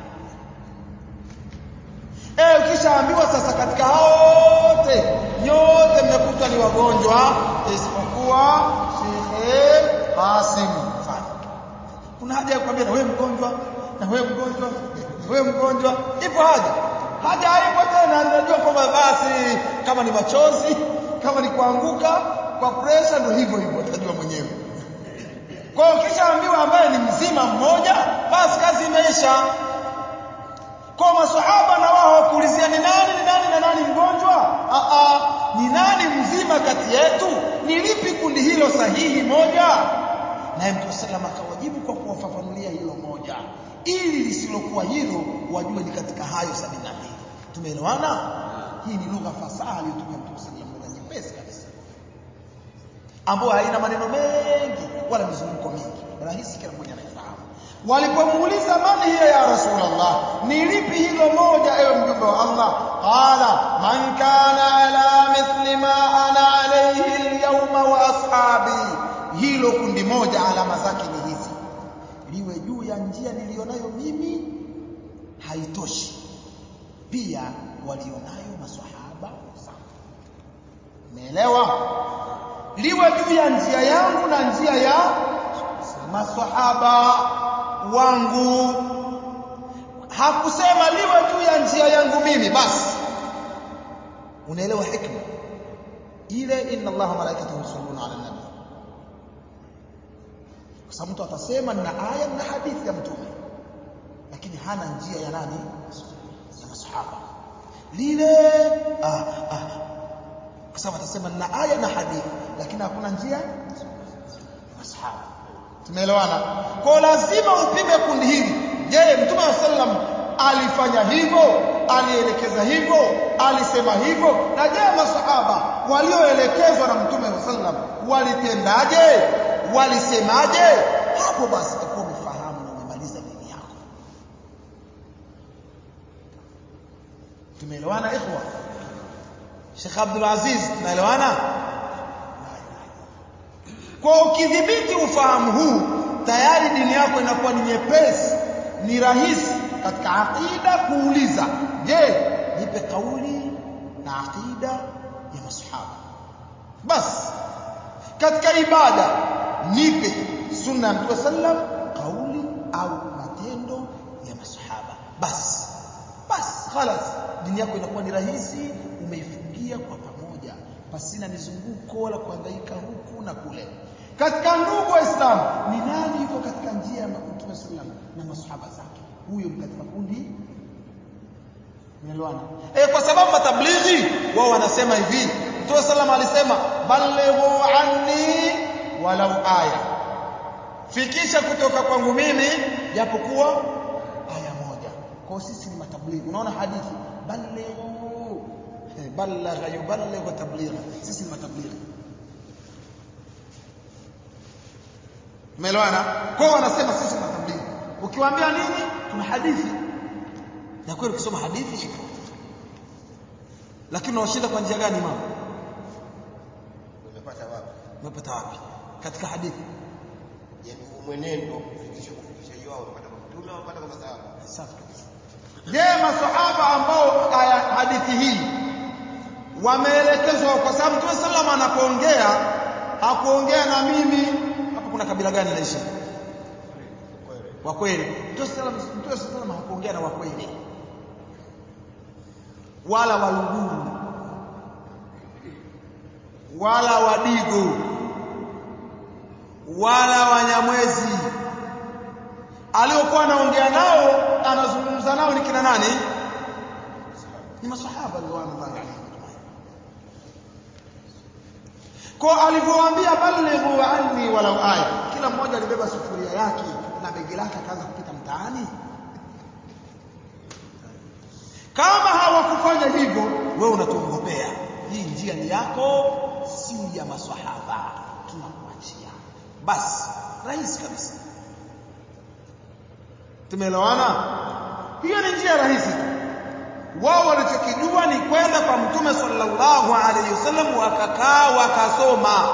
Eh ukishaambiwa sasa katika hao wote nyote mmekutwa ni wagonjwa isipokuwa Sheikh Hasim mfano. Kuna haja ya kukwambia na wewe mgonjwa na wewe mgonjwa na wewe mgonjwa ipo haja. Haja haipo tena najua kwamba basi kama ni machozi kama ni kuanguka kwa pressure ndio hivyo hivyo utajua mwenyewe. Kwa hiyo ukishaambiwa ambaye ni mzima mmoja basi kazi imeisha kwa maswahaba na wao hawakuulizia ni nani ni nani na nani mgonjwa a a ni nani mzima kati yetu ni lipi kundi hilo sahihi moja naye mtume sallam akawajibu kwa kuwafafanulia hilo moja ili lisilokuwa hilo wajue ni katika hayo sabini na mbili tumeelewana hii ni lugha fasaha aliyotumia mtume sallam lugha nyepesi kabisa ambayo haina maneno mengi wala mizunguko mingi rahisi kila mmoja anaifahamu walipomuuliza man hiya ya rasulullah ni lipi hilo moja ewe mjumbe wa Allah qala man kana ala mithli ma ana alayhi alyawma wa ashabi hilo kundi moja alama zake ni hizi liwe juu ya njia nilionayo mimi haitoshi pia walionayo maswahaba zangu umeelewa liwe juu ya njia yangu na njia ya maswahaba wangu hakusema liwe juu ya njia yangu mimi basi unaelewa hikma ile inna allaha malaikatahu yusalluna ala nabi kwa sababu mtu atasema na aya na hadithi ya mtume lakini hana njia ya nani ya masahaba lile ah, ah. kwa sababu atasema na aya na hadithi lakini hakuna njia ya masahaba tumeelewana kwa lazima upime kundi hili je mtume wa sallam alifanya hivyo alielekeza hivyo alisema hivyo na je masahaba walioelekezwa na mtume sallam walitendaje walisemaje hapo basi utakuwa umefahamu na umemaliza dini yako tumeelewana ikhwa Sheikh Abdul Aziz tunaelewana kwa ukidhibiti ufahamu huu tayari dini yako inakuwa ni nyepesi ni rahisi katika aqida kuuliza je nipe kauli na aqida ya masahaba bas katika ibada nipe sunna ya mtume sallam kauli au matendo ya masahaba bas bas khalas dini yako inakuwa ni rahisi umeifungia kwa pamoja pasina mizunguko wala kuhangaika huku na kule katika ndugu wa Islam ni nani yuko katika njia ya Mtume sallam na masahaba zake huyo ni katika kundi Unaelewana? Eh kwa sababu matablighi wao wanasema hivi Mtume sallam alisema balighu anni walau aya fikisha kutoka kwangu mimi japokuwa aya moja kwa sisi ni matablighi unaona hadithi balighu eh, balagha yuballighu tabligha sisi ni matablighi Umeelewana? Kwa wanasema sisi ni matablighi. Ukiwaambia nini? Tuna hadithi. Na kweli ukisoma hadithi ipo. Lakini unawashinda kwa njia gani mama? Umepata wapi? Umepata wapi? Katika hadithi. Yaani huu mwenendo kufikisha kufikishaji wao unapata kwa mtume au unapata kwa masahaba? Safi kabisa. Je, masahaba ambao aya hadithi hii wameelekezwa kwa sababu Mtume sallam anapoongea hakuongea na mimi hapo kuna kabila gani naishi? Kweli. Wa kweli. Mtume sallam Mtume sallam hakuongea na wa kweli. Wala waluguru. Wala wadigo. Wala wanyamwezi. Aliokuwa anaongea nao, anazungumza nao ni kina nani? Ni masahaba radhiallahu anhum. Kwa alivyowaambia balighu anni walau aya, kila mmoja alibeba sufuria yake na begi lake akaanza kupita mtaani. Kama hawakufanya hivyo, wewe unatuongopea. Hii njia ni yako, si ya maswahaba. Tunakuachia. Basi, rahisi kabisa. Tumeelewana? Hiyo ni njia rahisi tu. Wao walichokijua ni kwenda kwa Mtume sallallahu alaihi wasallam wakakaa wakasoma.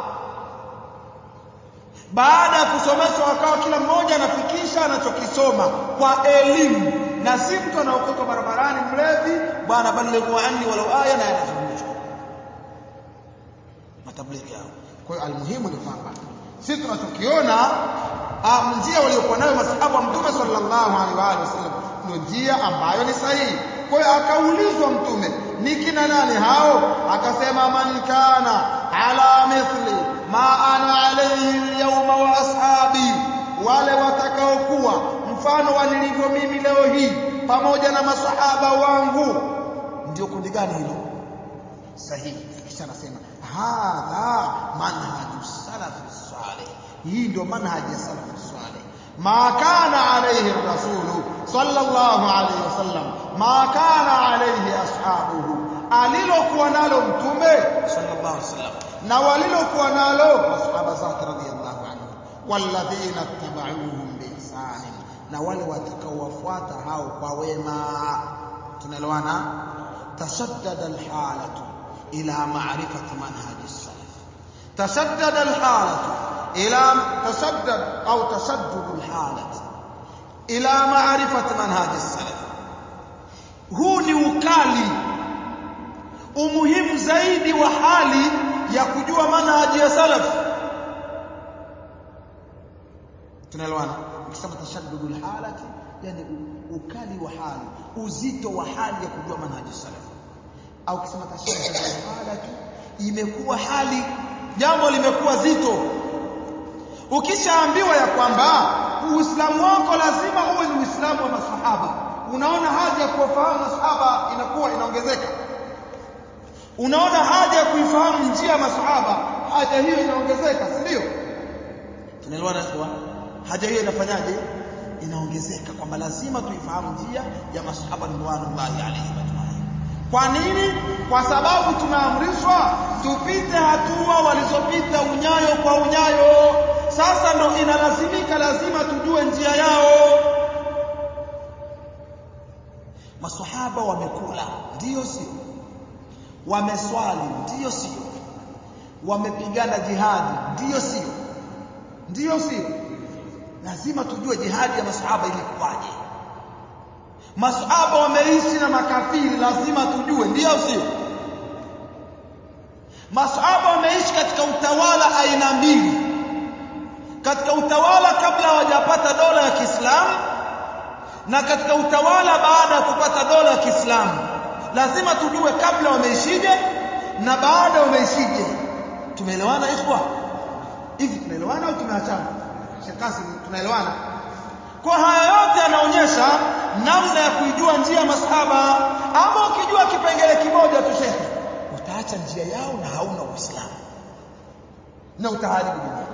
Baada ya kusomeshwa wakawa kila mmoja anafikisha anachokisoma kwa elimu na si mtu anaokoka barabarani mlevi bwana balighu anni walau aya na yanazungushwa matablighi yao kwa hiyo almuhimu ni kwamba sisi tunachokiona njia waliokuwa nayo masahaba wa mtume sallallahu alaihi wa alihi wasallam ndio njia ambayo ni sahihi kwa hiyo akaulizwa mtume ni kina nani hao akasema man kana ala mithli ma ana alayhi alyawma wa ashabi wale watakaokuwa mfano wa nilivyo mimi leo hii pamoja na masahaba wangu ndio kundi gani hilo sahihi kisha anasema hadha manhaju salafi salih hii ndio manhaji ya salafi salih ma kana alayhi rasulu sallallahu alayhi wasallam ma kana alayhi ashabuhu alilokuwa nalo mtume sallallahu alayhi wasallam na walilokuwa nalo masahaba zake radhiyallahu anhu walladhina tabauhum biihsanin na wale watakaowafuata hao kwa wema tunaelewana tashaddada alhalatu ila ma'rifati manhaji salaf tashaddada alhalatu ila tashaddad au tashaddud alhalat ila ma'rifati manhaji salaf huu ni ukali umuhimu zaidi wa hali ya kujua manhaji ya salaf tunaelewana ukisema tashaddudul halati yani ukali wa hali uzito wa hali ya kujua manhaji salaf au ukisema tashaddudul halati imekuwa hali jambo limekuwa zito ukishaambiwa ya kwamba uislamu wako lazima uwe ni uislamu wa masahaba unaona haja ya kuwafahamu masahaba inakuwa inaongezeka unaona haja ya kuifahamu njia ya masahaba haja hiyo inaongezeka si ndio tunaelewana kwa haja hiyo inafanyaje inaongezeka kwamba lazima tuifahamu njia ya masahaba ridwanullahi alayhi ajma'in kwa nini kwa sababu tumeamrishwa tupite hatua walizopita unyayo kwa unyayo sasa ndo inalazimika lazima tujue njia yao maswahaba wamekula ndiyo sio wameswali ndiyo sio wamepigana jihadi ndiyo sio ndiyo sio lazima tujue jihadi ya maswahaba ilikuwaje maswahaba wameishi na makafiri lazima tujue ndiyo sio maswahaba wameishi katika utawala aina mbili katika utawala kabla hawajapata dola ya Kiislamu na katika utawala baada ya kupata dola ya Kiislamu lazima tujue kabla wameishije na baada wameishije tumeelewana ikhwa hivi tunaelewana au tumeachana shekasi tunaelewana kwa haya yote yanaonyesha namna ya kuijua njia ya masahaba ama ukijua kipengele kimoja tu shekhe utaacha njia yao na hauna uislamu na utaharibu dunia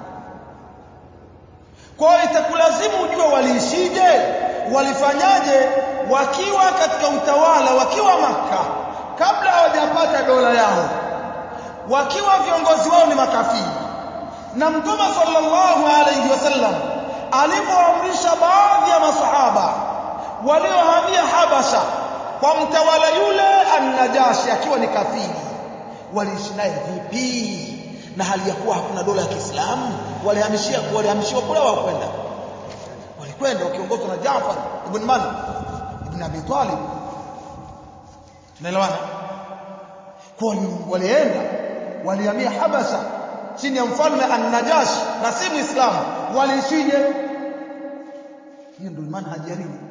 kwa hiyo itakulazimu ujue waliishije walifanyaje wakiwa katika utawala wakiwa maka kabla hawajapata dola yao wakiwa viongozi wao ni makafiri na mtume sallallahu alayhi wasallam alipoamrisha baadhi ya masahaba waliohamia Habasha kwa mtawala yule an-Najashi akiwa ni kafiri waliishi naye vipi na hali ya kuwa hakuna dola ya Kiislamu walihamishia walihamishiwa kule wao kwenda walikwenda wakiongozwa na Jaafar ibn Man ibn Abi Talib tunaelewana kwa walienda walihamia Habasha chini ya mfalme An-Najash na si Muislamu waliishije hiyo ndio manhaji ya nini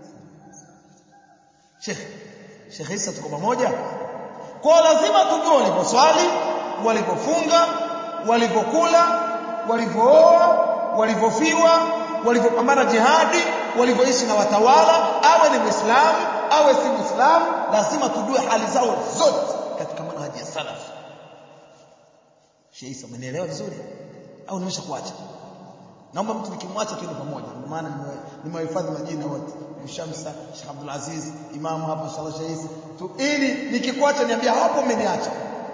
Sheikh Sheikh Isa tuko pamoja kwa lazima tujue waliposwali walipofunga walipokula walipooa walipofiwa walipopambana jihadi walivyoishi na watawala awe ni muislamu awe si muislamu lazima tujue hali zao zote katika manhaji ya salaf Sheikh Isa umenielewa vizuri au nimesha kuacha naomba mtu nikimwacha tuende pamoja ndio maana nimewahifadhi majina wote Shamsa Sheikh Abdul Aziz Imam hapa inshallah Sheikh Isa tu ili nikikuacha niambia hapo umeniacha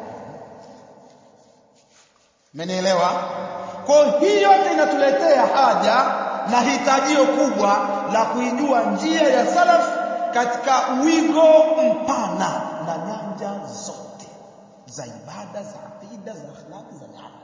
Mmenielewa? Kwa hii yote inatuletea haja na hitajio kubwa la kuijua njia ya salaf katika wigo mpana na nyanja zote za ibada, za akida, za akhlaqi, za amali.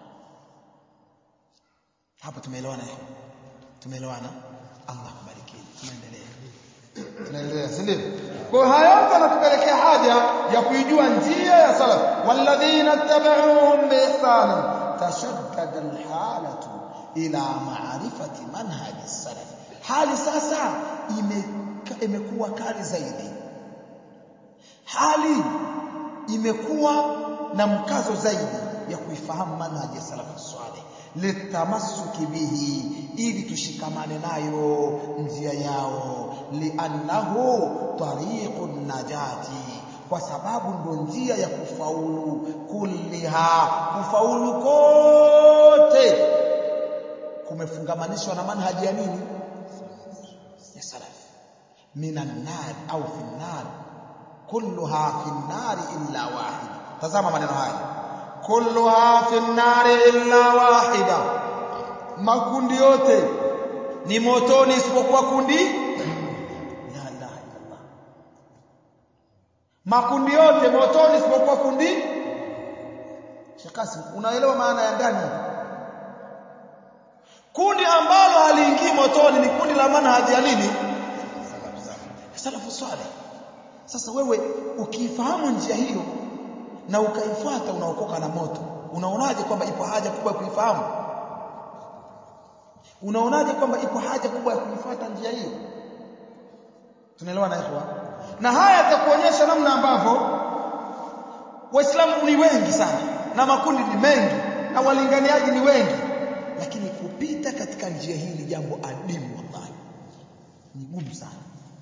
Hapo tumeelewana hiyo? Tumeelewana? Allah kubariki. Tunaendelea. Tunaendelea, si ndio? Kwa haya yote yanatupelekea haja ya kuijua njia ya salaf. Walladhina tabauhum biihsanin tashaddada alhalatu ila maarifati manhaji salaf hali sasa imekuwa kali zaidi hali imekuwa na mkazo zaidi ya kuifahamu manhaji ya salaf salih litamassuki bihi ili tushikamane nayo njia yao liannahu tariqun najati kwa sababu ndo njia ya kufaulu kulliha kufaulu kote kumefungamanishwa na manhaji ya nini ya salaf minan nar au fi nar kulluha fi nar illa wahida tazama maneno haya kulluha fi nar illa wahida makundi yote ni motoni isipokuwa kundi la ilaha illallah makundi yote motoni isipokuwa kundi shakasi unaelewa maana ya ndani kundi ambalo haliingii motoni ni kundi la manhaji ya nini salafu saleh sasa wewe ukifahamu njia hiyo na ukaifuata unaokoka na moto unaonaje kwamba ipo haja kubwa ya kuifahamu unaonaje kwamba ipo haja kubwa ya kuifuata njia hiyo tunaelewa na ikhwa na haya yatakuonyesha namna ambavyo waislamu ni wengi sana na makundi ni mengi na walinganiaji ni wengi lakini kupita katika njia hii ni jambo adimu wallahi ni gumu sana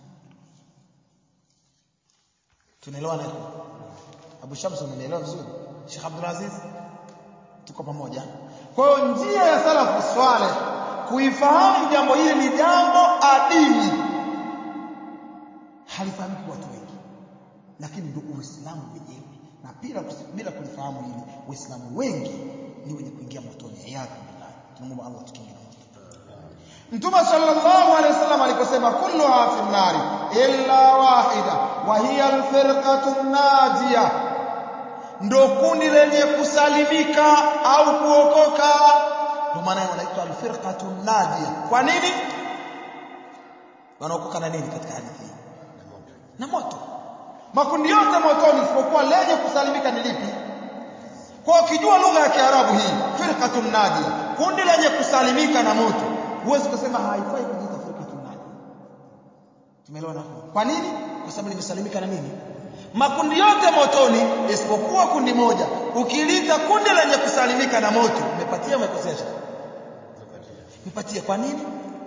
tunaelewa na ikhwa Abu Shams unanielewa vizuri Sheikh Abdul Aziz tuko pamoja kwa hiyo njia ya salafu swaleh kuifahamu jambo hili ni jambo adimu lakini ndio uislamu wenyewe na bila bila kulifahamu hili waislamu wengi ni wenye kuingia motoni iyadhu billah tunamwomba Allah tukinge na moto Mtume sallallahu alaihi wasallam aliposema kulluha fi nari illa wahida wa hiya alfirqatu najia ndo kundi lenye kusalimika au kuokoka ndio maana wanaitwa alfirqatu najia kwa nini wanaokoka na nini katika hadithi hii na moto makundi yote motoni isipokuwa lenye kusalimika ni lipi kwa ukijua lugha ya Kiarabu hii firqatun najia kundi lenye kusalimika na moto huwezi kusema haifai kujiita firqatun najia tumeelewana kwa nini kwa sababu limesalimika na nini makundi yote motoni isipokuwa kundi moja ukilita kundi lenye kusalimika na moto umepatia umekosesha umepatia kwa nini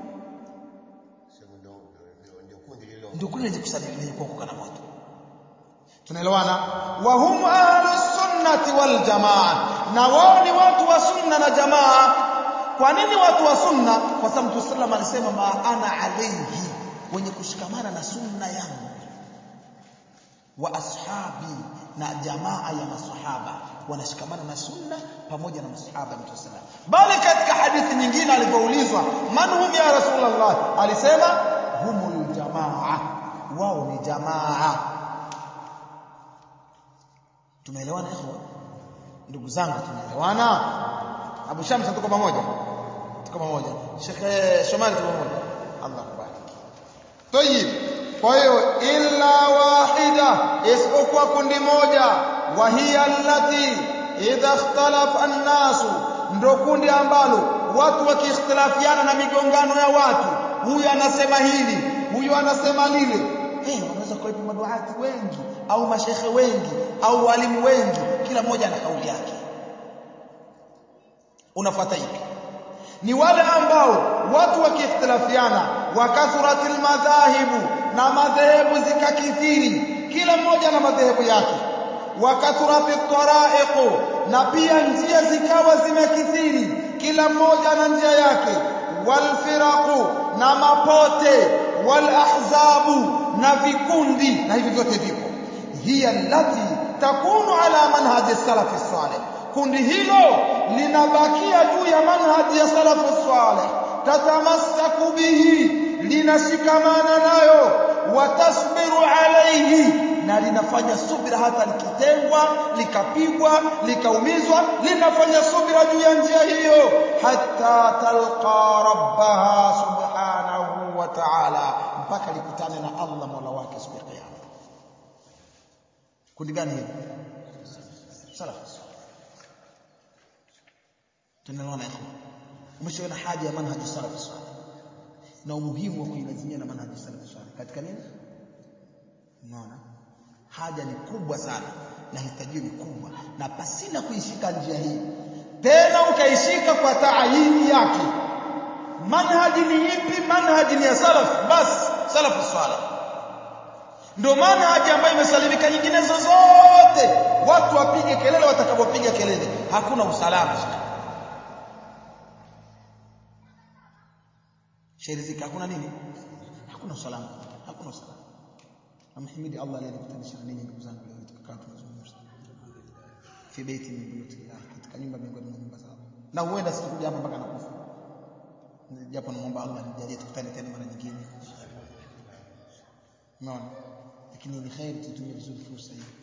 ndio kundi lenye kusalimika lenye kuokoka na moto tunaelewana wa hum ahlus sunnati wal jamaa na wao ni watu wa sunna na jamaa kwa nini watu wa sunna kwa sababu Mtume sallam alisema ma ana alayhi wenye kushikamana na sunna yangu wa ashabi na jamaa ya masahaba wanashikamana na sunna pamoja na masahaba Mtume sallam bali katika hadithi nyingine alipoulizwa man hum ya rasulullah alisema humul jamaa wao ni jamaa tumeelewana ikhwa ndugu zangu tumeelewana Abu Shams tuko pamoja tuko pamoja Sheikh Shomali tuko pamoja Allah kubariki Tayib kwa hiyo illa wahida isipokuwa kundi moja wa hiya allati idha ikhtalafa an-nasu ndo kundi ambalo watu wakiikhtilafiana na migongano ya watu huyu anasema hili huyu anasema lile eh wanaweza kuwepo maduati wengi au mashekhe wengi au walimu wengi kila mmoja ana kauli yake unafuata ipi ni wale ambao watu wakiikhtilafiana wakathuratil madhahibu na madhehebu zikakithiri kila mmoja na madhehebu yake wakathurati taraiqu na pia njia zikawa zimekithiri kila mmoja na njia yake walfiraqu na mapote walahzabu na vikundi na hivi vyote vipo hiya allati takunu ala manhaji salafi salih kundi hilo linabakia juu ya manhaji ya salafu salih tatamassaku bihi linashikamana nayo watasbiru alayhi na linafanya subira hata likitengwa likapigwa likaumizwa linafanya subira juu ya njia hiyo hatta talqa rabbaha subhanahu wa ta'ala mpaka likutane na Allah mola wake siku ya kiyama kundi gani hili salafu tunaelewana ikhwan umeshaona haja ya manhaji salafu salih na umuhimu wa kuilazimia na manhaji salafu salih katika nini unaona haja ni kubwa sana na hitajio ni kubwa na pasina kuishika njia hii tena ukaishika kwa taayini yake manhaji ni ipi manhaji ni ya salaf basi salafu salih ndio manhaji ambayo imesalimika nyingine zozote watu wapige kelele watakapopiga kelele hakuna usalama sherizika hakuna nini hakuna usalama hakuna usalama namhimidi Allah aliyenikutanisha na ninyi ndugu zangu leo tukakaa tunazungumza fi baiti min buyutillah katika nyumba miongoni mwa nyumba zao na huenda sitakuja hapa mpaka nakufa japo namuomba Allah nijalie tukutane tena mara nyingine unaona lakini ni khairi tutumie vizuri fursa hii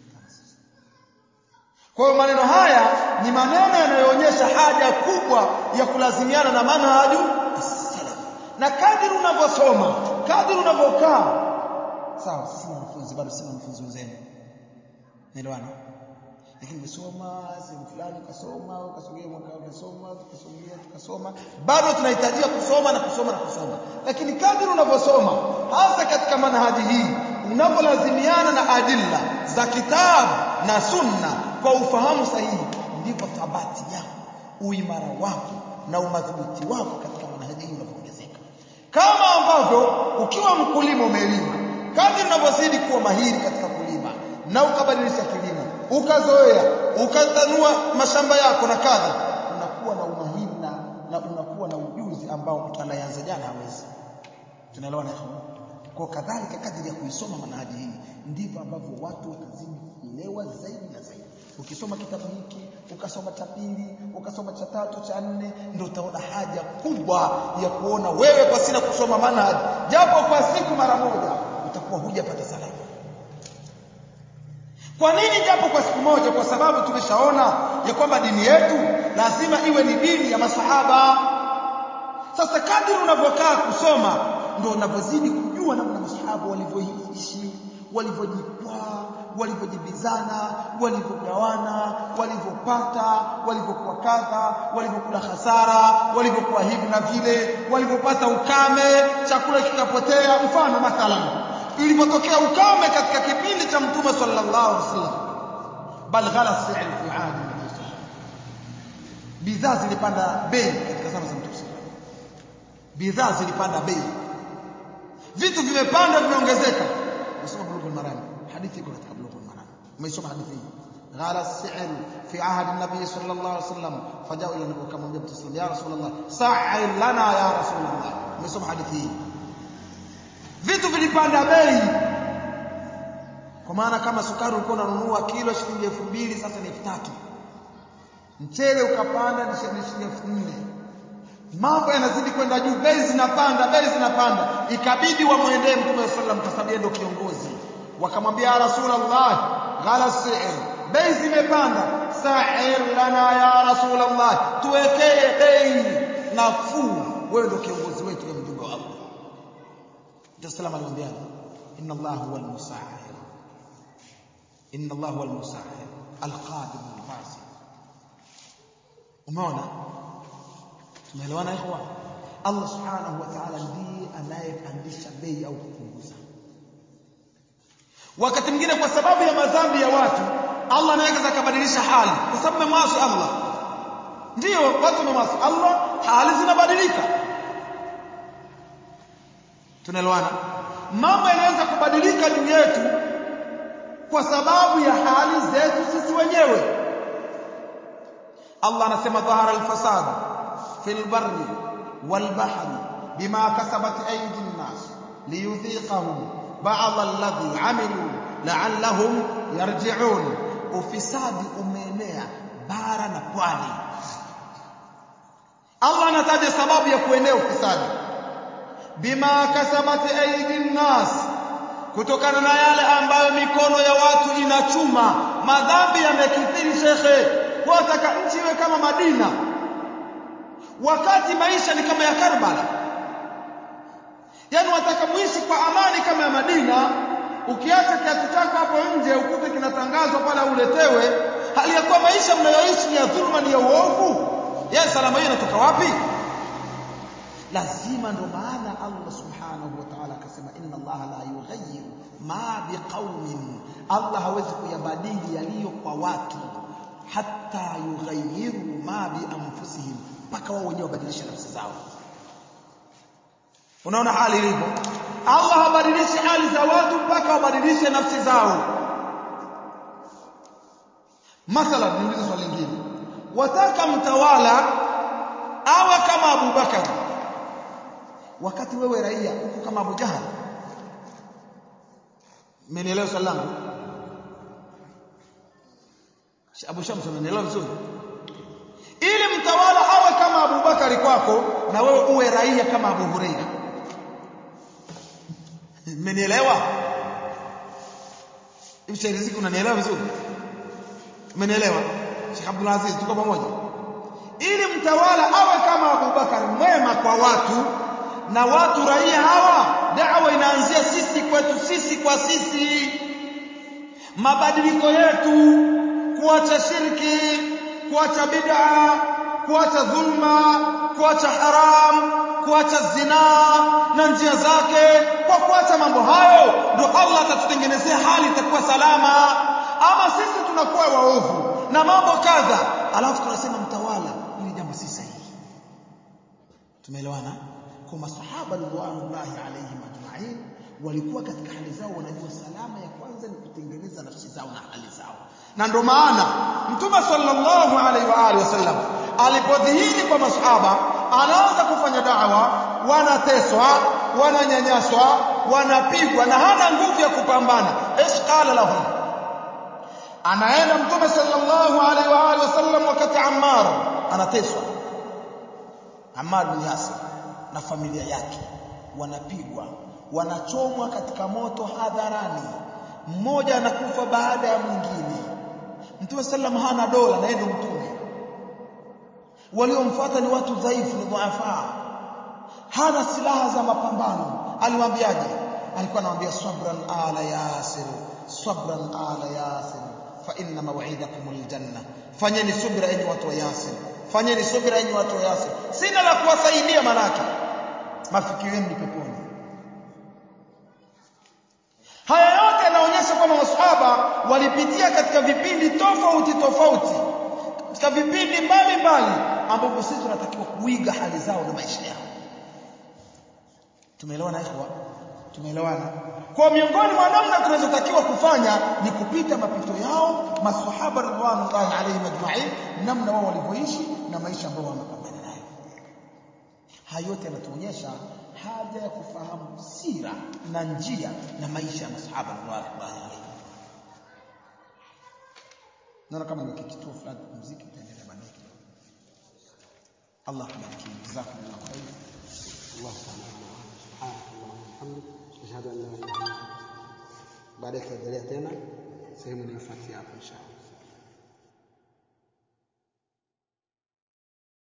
kwa hiyo maneno haya ni maneno yanayoonyesha haja kubwa ya kulazimiana na manhaju salaf na kadiri unavyosoma kadiri unavyokaa sawa sisi ni wanafunzi bado sisi wanafunzi wenzenu naelewana lakini umesoma sehemu fulani ukasoma ukasogea mwaka ukasoma ukasogea tukasoma bado tunahitajia kusoma na kusoma na kusoma lakini kadiri unavyosoma hasa katika manhaji hii unavyolazimiana na adilla za kitabu na sunna kwa ufahamu sahihi ndipo thabati yako uimara wako na umadhubuti wako katika manhaji hii unapoongezeka kama ambavyo ukiwa mkulima umelima kadri unavyozidi kuwa mahiri katika kulima na ukabadilisha kilimo ukazoea ukatanua mashamba yako na kadha unakuwa na umahiri na, na unakuwa na ujuzi ambao mtu anayeanza jana hawezi tunaelewana ikhwan kwa kadhalika kadri ya kuisoma manhaji hii ndivyo ambavyo watu watazidi kuelewa zaidi na zaidi ukisoma kitabu hiki ukasoma cha pili ukasoma cha tatu cha nne ndio utaona haja kubwa ya kuona wewe pasina kusoma manhaji japo kwa siku mara moja utakuwa hujapata salama kwa nini japo kwa siku moja kwa sababu tumeshaona ya kwamba dini yetu lazima iwe ni dini ya masahaba sasa kadri unavyokaa kusoma ndio unavyozidi kujua namna masahaba walivyoishi walivyojikwaa walivyojibizana walivyogawana walivyopata walivyokuwa kadha walivyokula hasara walivyokuwa hivi na vile walivyopata ukame chakula kikapotea mfano mathalan ilipotokea ukame katika kipindi cha mtume sallallahu alaihi wasallam bal ghala si'r fi ahdi nabii bidhaa zilipanda bei katika zama za mtume bidhaa zilipanda bei vitu vimepanda vimeongezeka nasoma bulughul maram hadithi iko katika bulughul maram umeisoma hadithi hii ghala si'r fi ahdi nabii sallallahu alaihi wasallam fajao ila nabii akamwambia mtume sallallahu ya rasulullah sa'il lana ya rasulullah umeisoma hadithi hii vitu vilipanda bei kwa maana kama sukari ulikuwa unanunua kilo shilingi elfu mbili sasa ni elfu tatu mchele ukapanda ni shilingi elfu nne mambo yanazidi kwenda juu bei zinapanda bei zinapanda ikabidi wamwendee mtume sallam kwa sababu ndio kiongozi wakamwambia ya rasulullah ghala si'r bei zimepanda sa'ir lana ya rasulullah tuwekee bei nafuu wewe ndio kiongozi wetu ya mjumbe wa Allah Mtume sallam alimwambia inna Allah huwa al-musa'ir inna Allah huwa al-musa'ir al-qadim al-fasid umeona tumeelewana ikhwa Allah subhanahu wa ta'ala ndiye anayepandisha bei au kupunguza wakati mwingine kwa sababu ya madhambi ya watu Allah anaweza akabadilisha hali kwa sababu memwasi Allah ndiyo watu memwasi Allah hali zinabadilika tunaelewana mambo yanaweza kubadilika juu yetu kwa sababu ya hali zetu sisi wenyewe Allah anasema dhahara al-fasad fil barri wal bahri bima kasabat aydi an-nas liyudhiqahum ba'd alladhi 'amilu la'allahum yarji'un ufisadi umeenea bara na pwani Allah anataja sababu ya kuenea ufisadi bima kasabat aydi nas kutokana na yale ambayo mikono ya watu inachuma madhambi yamekithiri shekhe wataka nchi iwe kama Madina wakati maisha ni kama ya Karbala yani wataka muishi kwa amani kama ya Madina ukiacha kiatu chako hapo nje ukute kinatangazwa pale uletewe hali ya kuwa maisha mnayoishi ni ya dhuluma ni ya uovu ya salama hiyo inatoka wapi lazima ndo maana Allah subhanahu wa ta'ala akasema inna Allah la yughayyiru ma biqaumin Allah hawezi kuyabadili yaliyo kwa watu hatta yughayyiru ma bi anfusihim mpaka wao wenyewe wabadilishe nafsi zao unaona hali ilivyo Allah habadilishi hali za watu mpaka wabadilishe nafsi zao mathalan niulize swali lingine wataka mtawala awe kama Abu Bakar wakati wewe raia uko kama Abu Jahal mmenielewa swali langu Abu Shams unanielewa vizuri ili mtawala awe kama Abu Bakari kwako na wewe uwe raia kama Abu Huraira mmenielewa Ibn Riziki unanielewa vizuri mmenielewa Sheikh Abdul Aziz tuko pamoja ili mtawala awe kama Abu Bakar mwema kwa watu na watu raia hawa da'wa inaanzia sisi kwetu sisi kwa sisi mabadiliko yetu kuacha shirki kuacha bid'a kuacha dhulma kuacha haram kuacha zinaa na njia zake kwa kuacha mambo hayo ndio Allah atatutengenezea hali itakuwa salama ama sisi tunakuwa waovu na mambo kadha alafu tunasema mtawala ili jambo si sahihi tumeelewana kwa masahaba ridwanullahi alaihim ajma'in walikuwa katika hali zao wanajua salama ya kwanza ni kutengeneza nafsi zao na hali zao na ndio maana mtume sallallahu alaihi wa alihi wasallam alipodhihiri kwa masahaba anaanza kufanya da'wa wanateswa wananyanyaswa wanapigwa na hana nguvu ya kupambana ish qala lahum anaenda mtume sallallahu alaihi wa alihi wasallam wakati Ammar anateswa Ammar bin Yasir na familia yake wanapigwa wanachomwa katika moto hadharani mmoja anakufa baada ya mwingine mtume sallam hana dola na yeye mtume waliomfuata ni watu dhaifu ni dhuafa hana silaha za mapambano aliwaambiaje alikuwa anawaambia sabran ala yasir sabran ala yasir fa inna maw'idakum aljanna fanyeni subra enyi watu wa yasir fanyeni subra enyi watu wa yasir sina la kuwasaidia manake mafikio yenu ni peponi haya yote yanaonyesha kwamba masahaba walipitia katika vipindi tofauti tofauti katika vipindi mbalimbali ambapo sisi tunatakiwa kuiga hali zao na maisha yao tumeelewana ikhwa tumeelewana kwa miongoni mwa namna tunazotakiwa kufanya ni kupita mapito yao maswahaba radhiallahu alayhim ajma'in namna wao walivyoishi na maisha ambayo wamepambana nayo haya yote yanatuonyesha haja ya kufahamu sira na njia na maisha ya masahaba radhiallahu alayhim naona kama ni kituo fulani muziki utaendelea baadaye Allah kubariki jazakumullahu khairan الله تعالى سبحانك اللهم وبحمدك اشهد ان لا اله الا انت baadaye tutaendelea tena sehemu inayofuatia hapo inshallah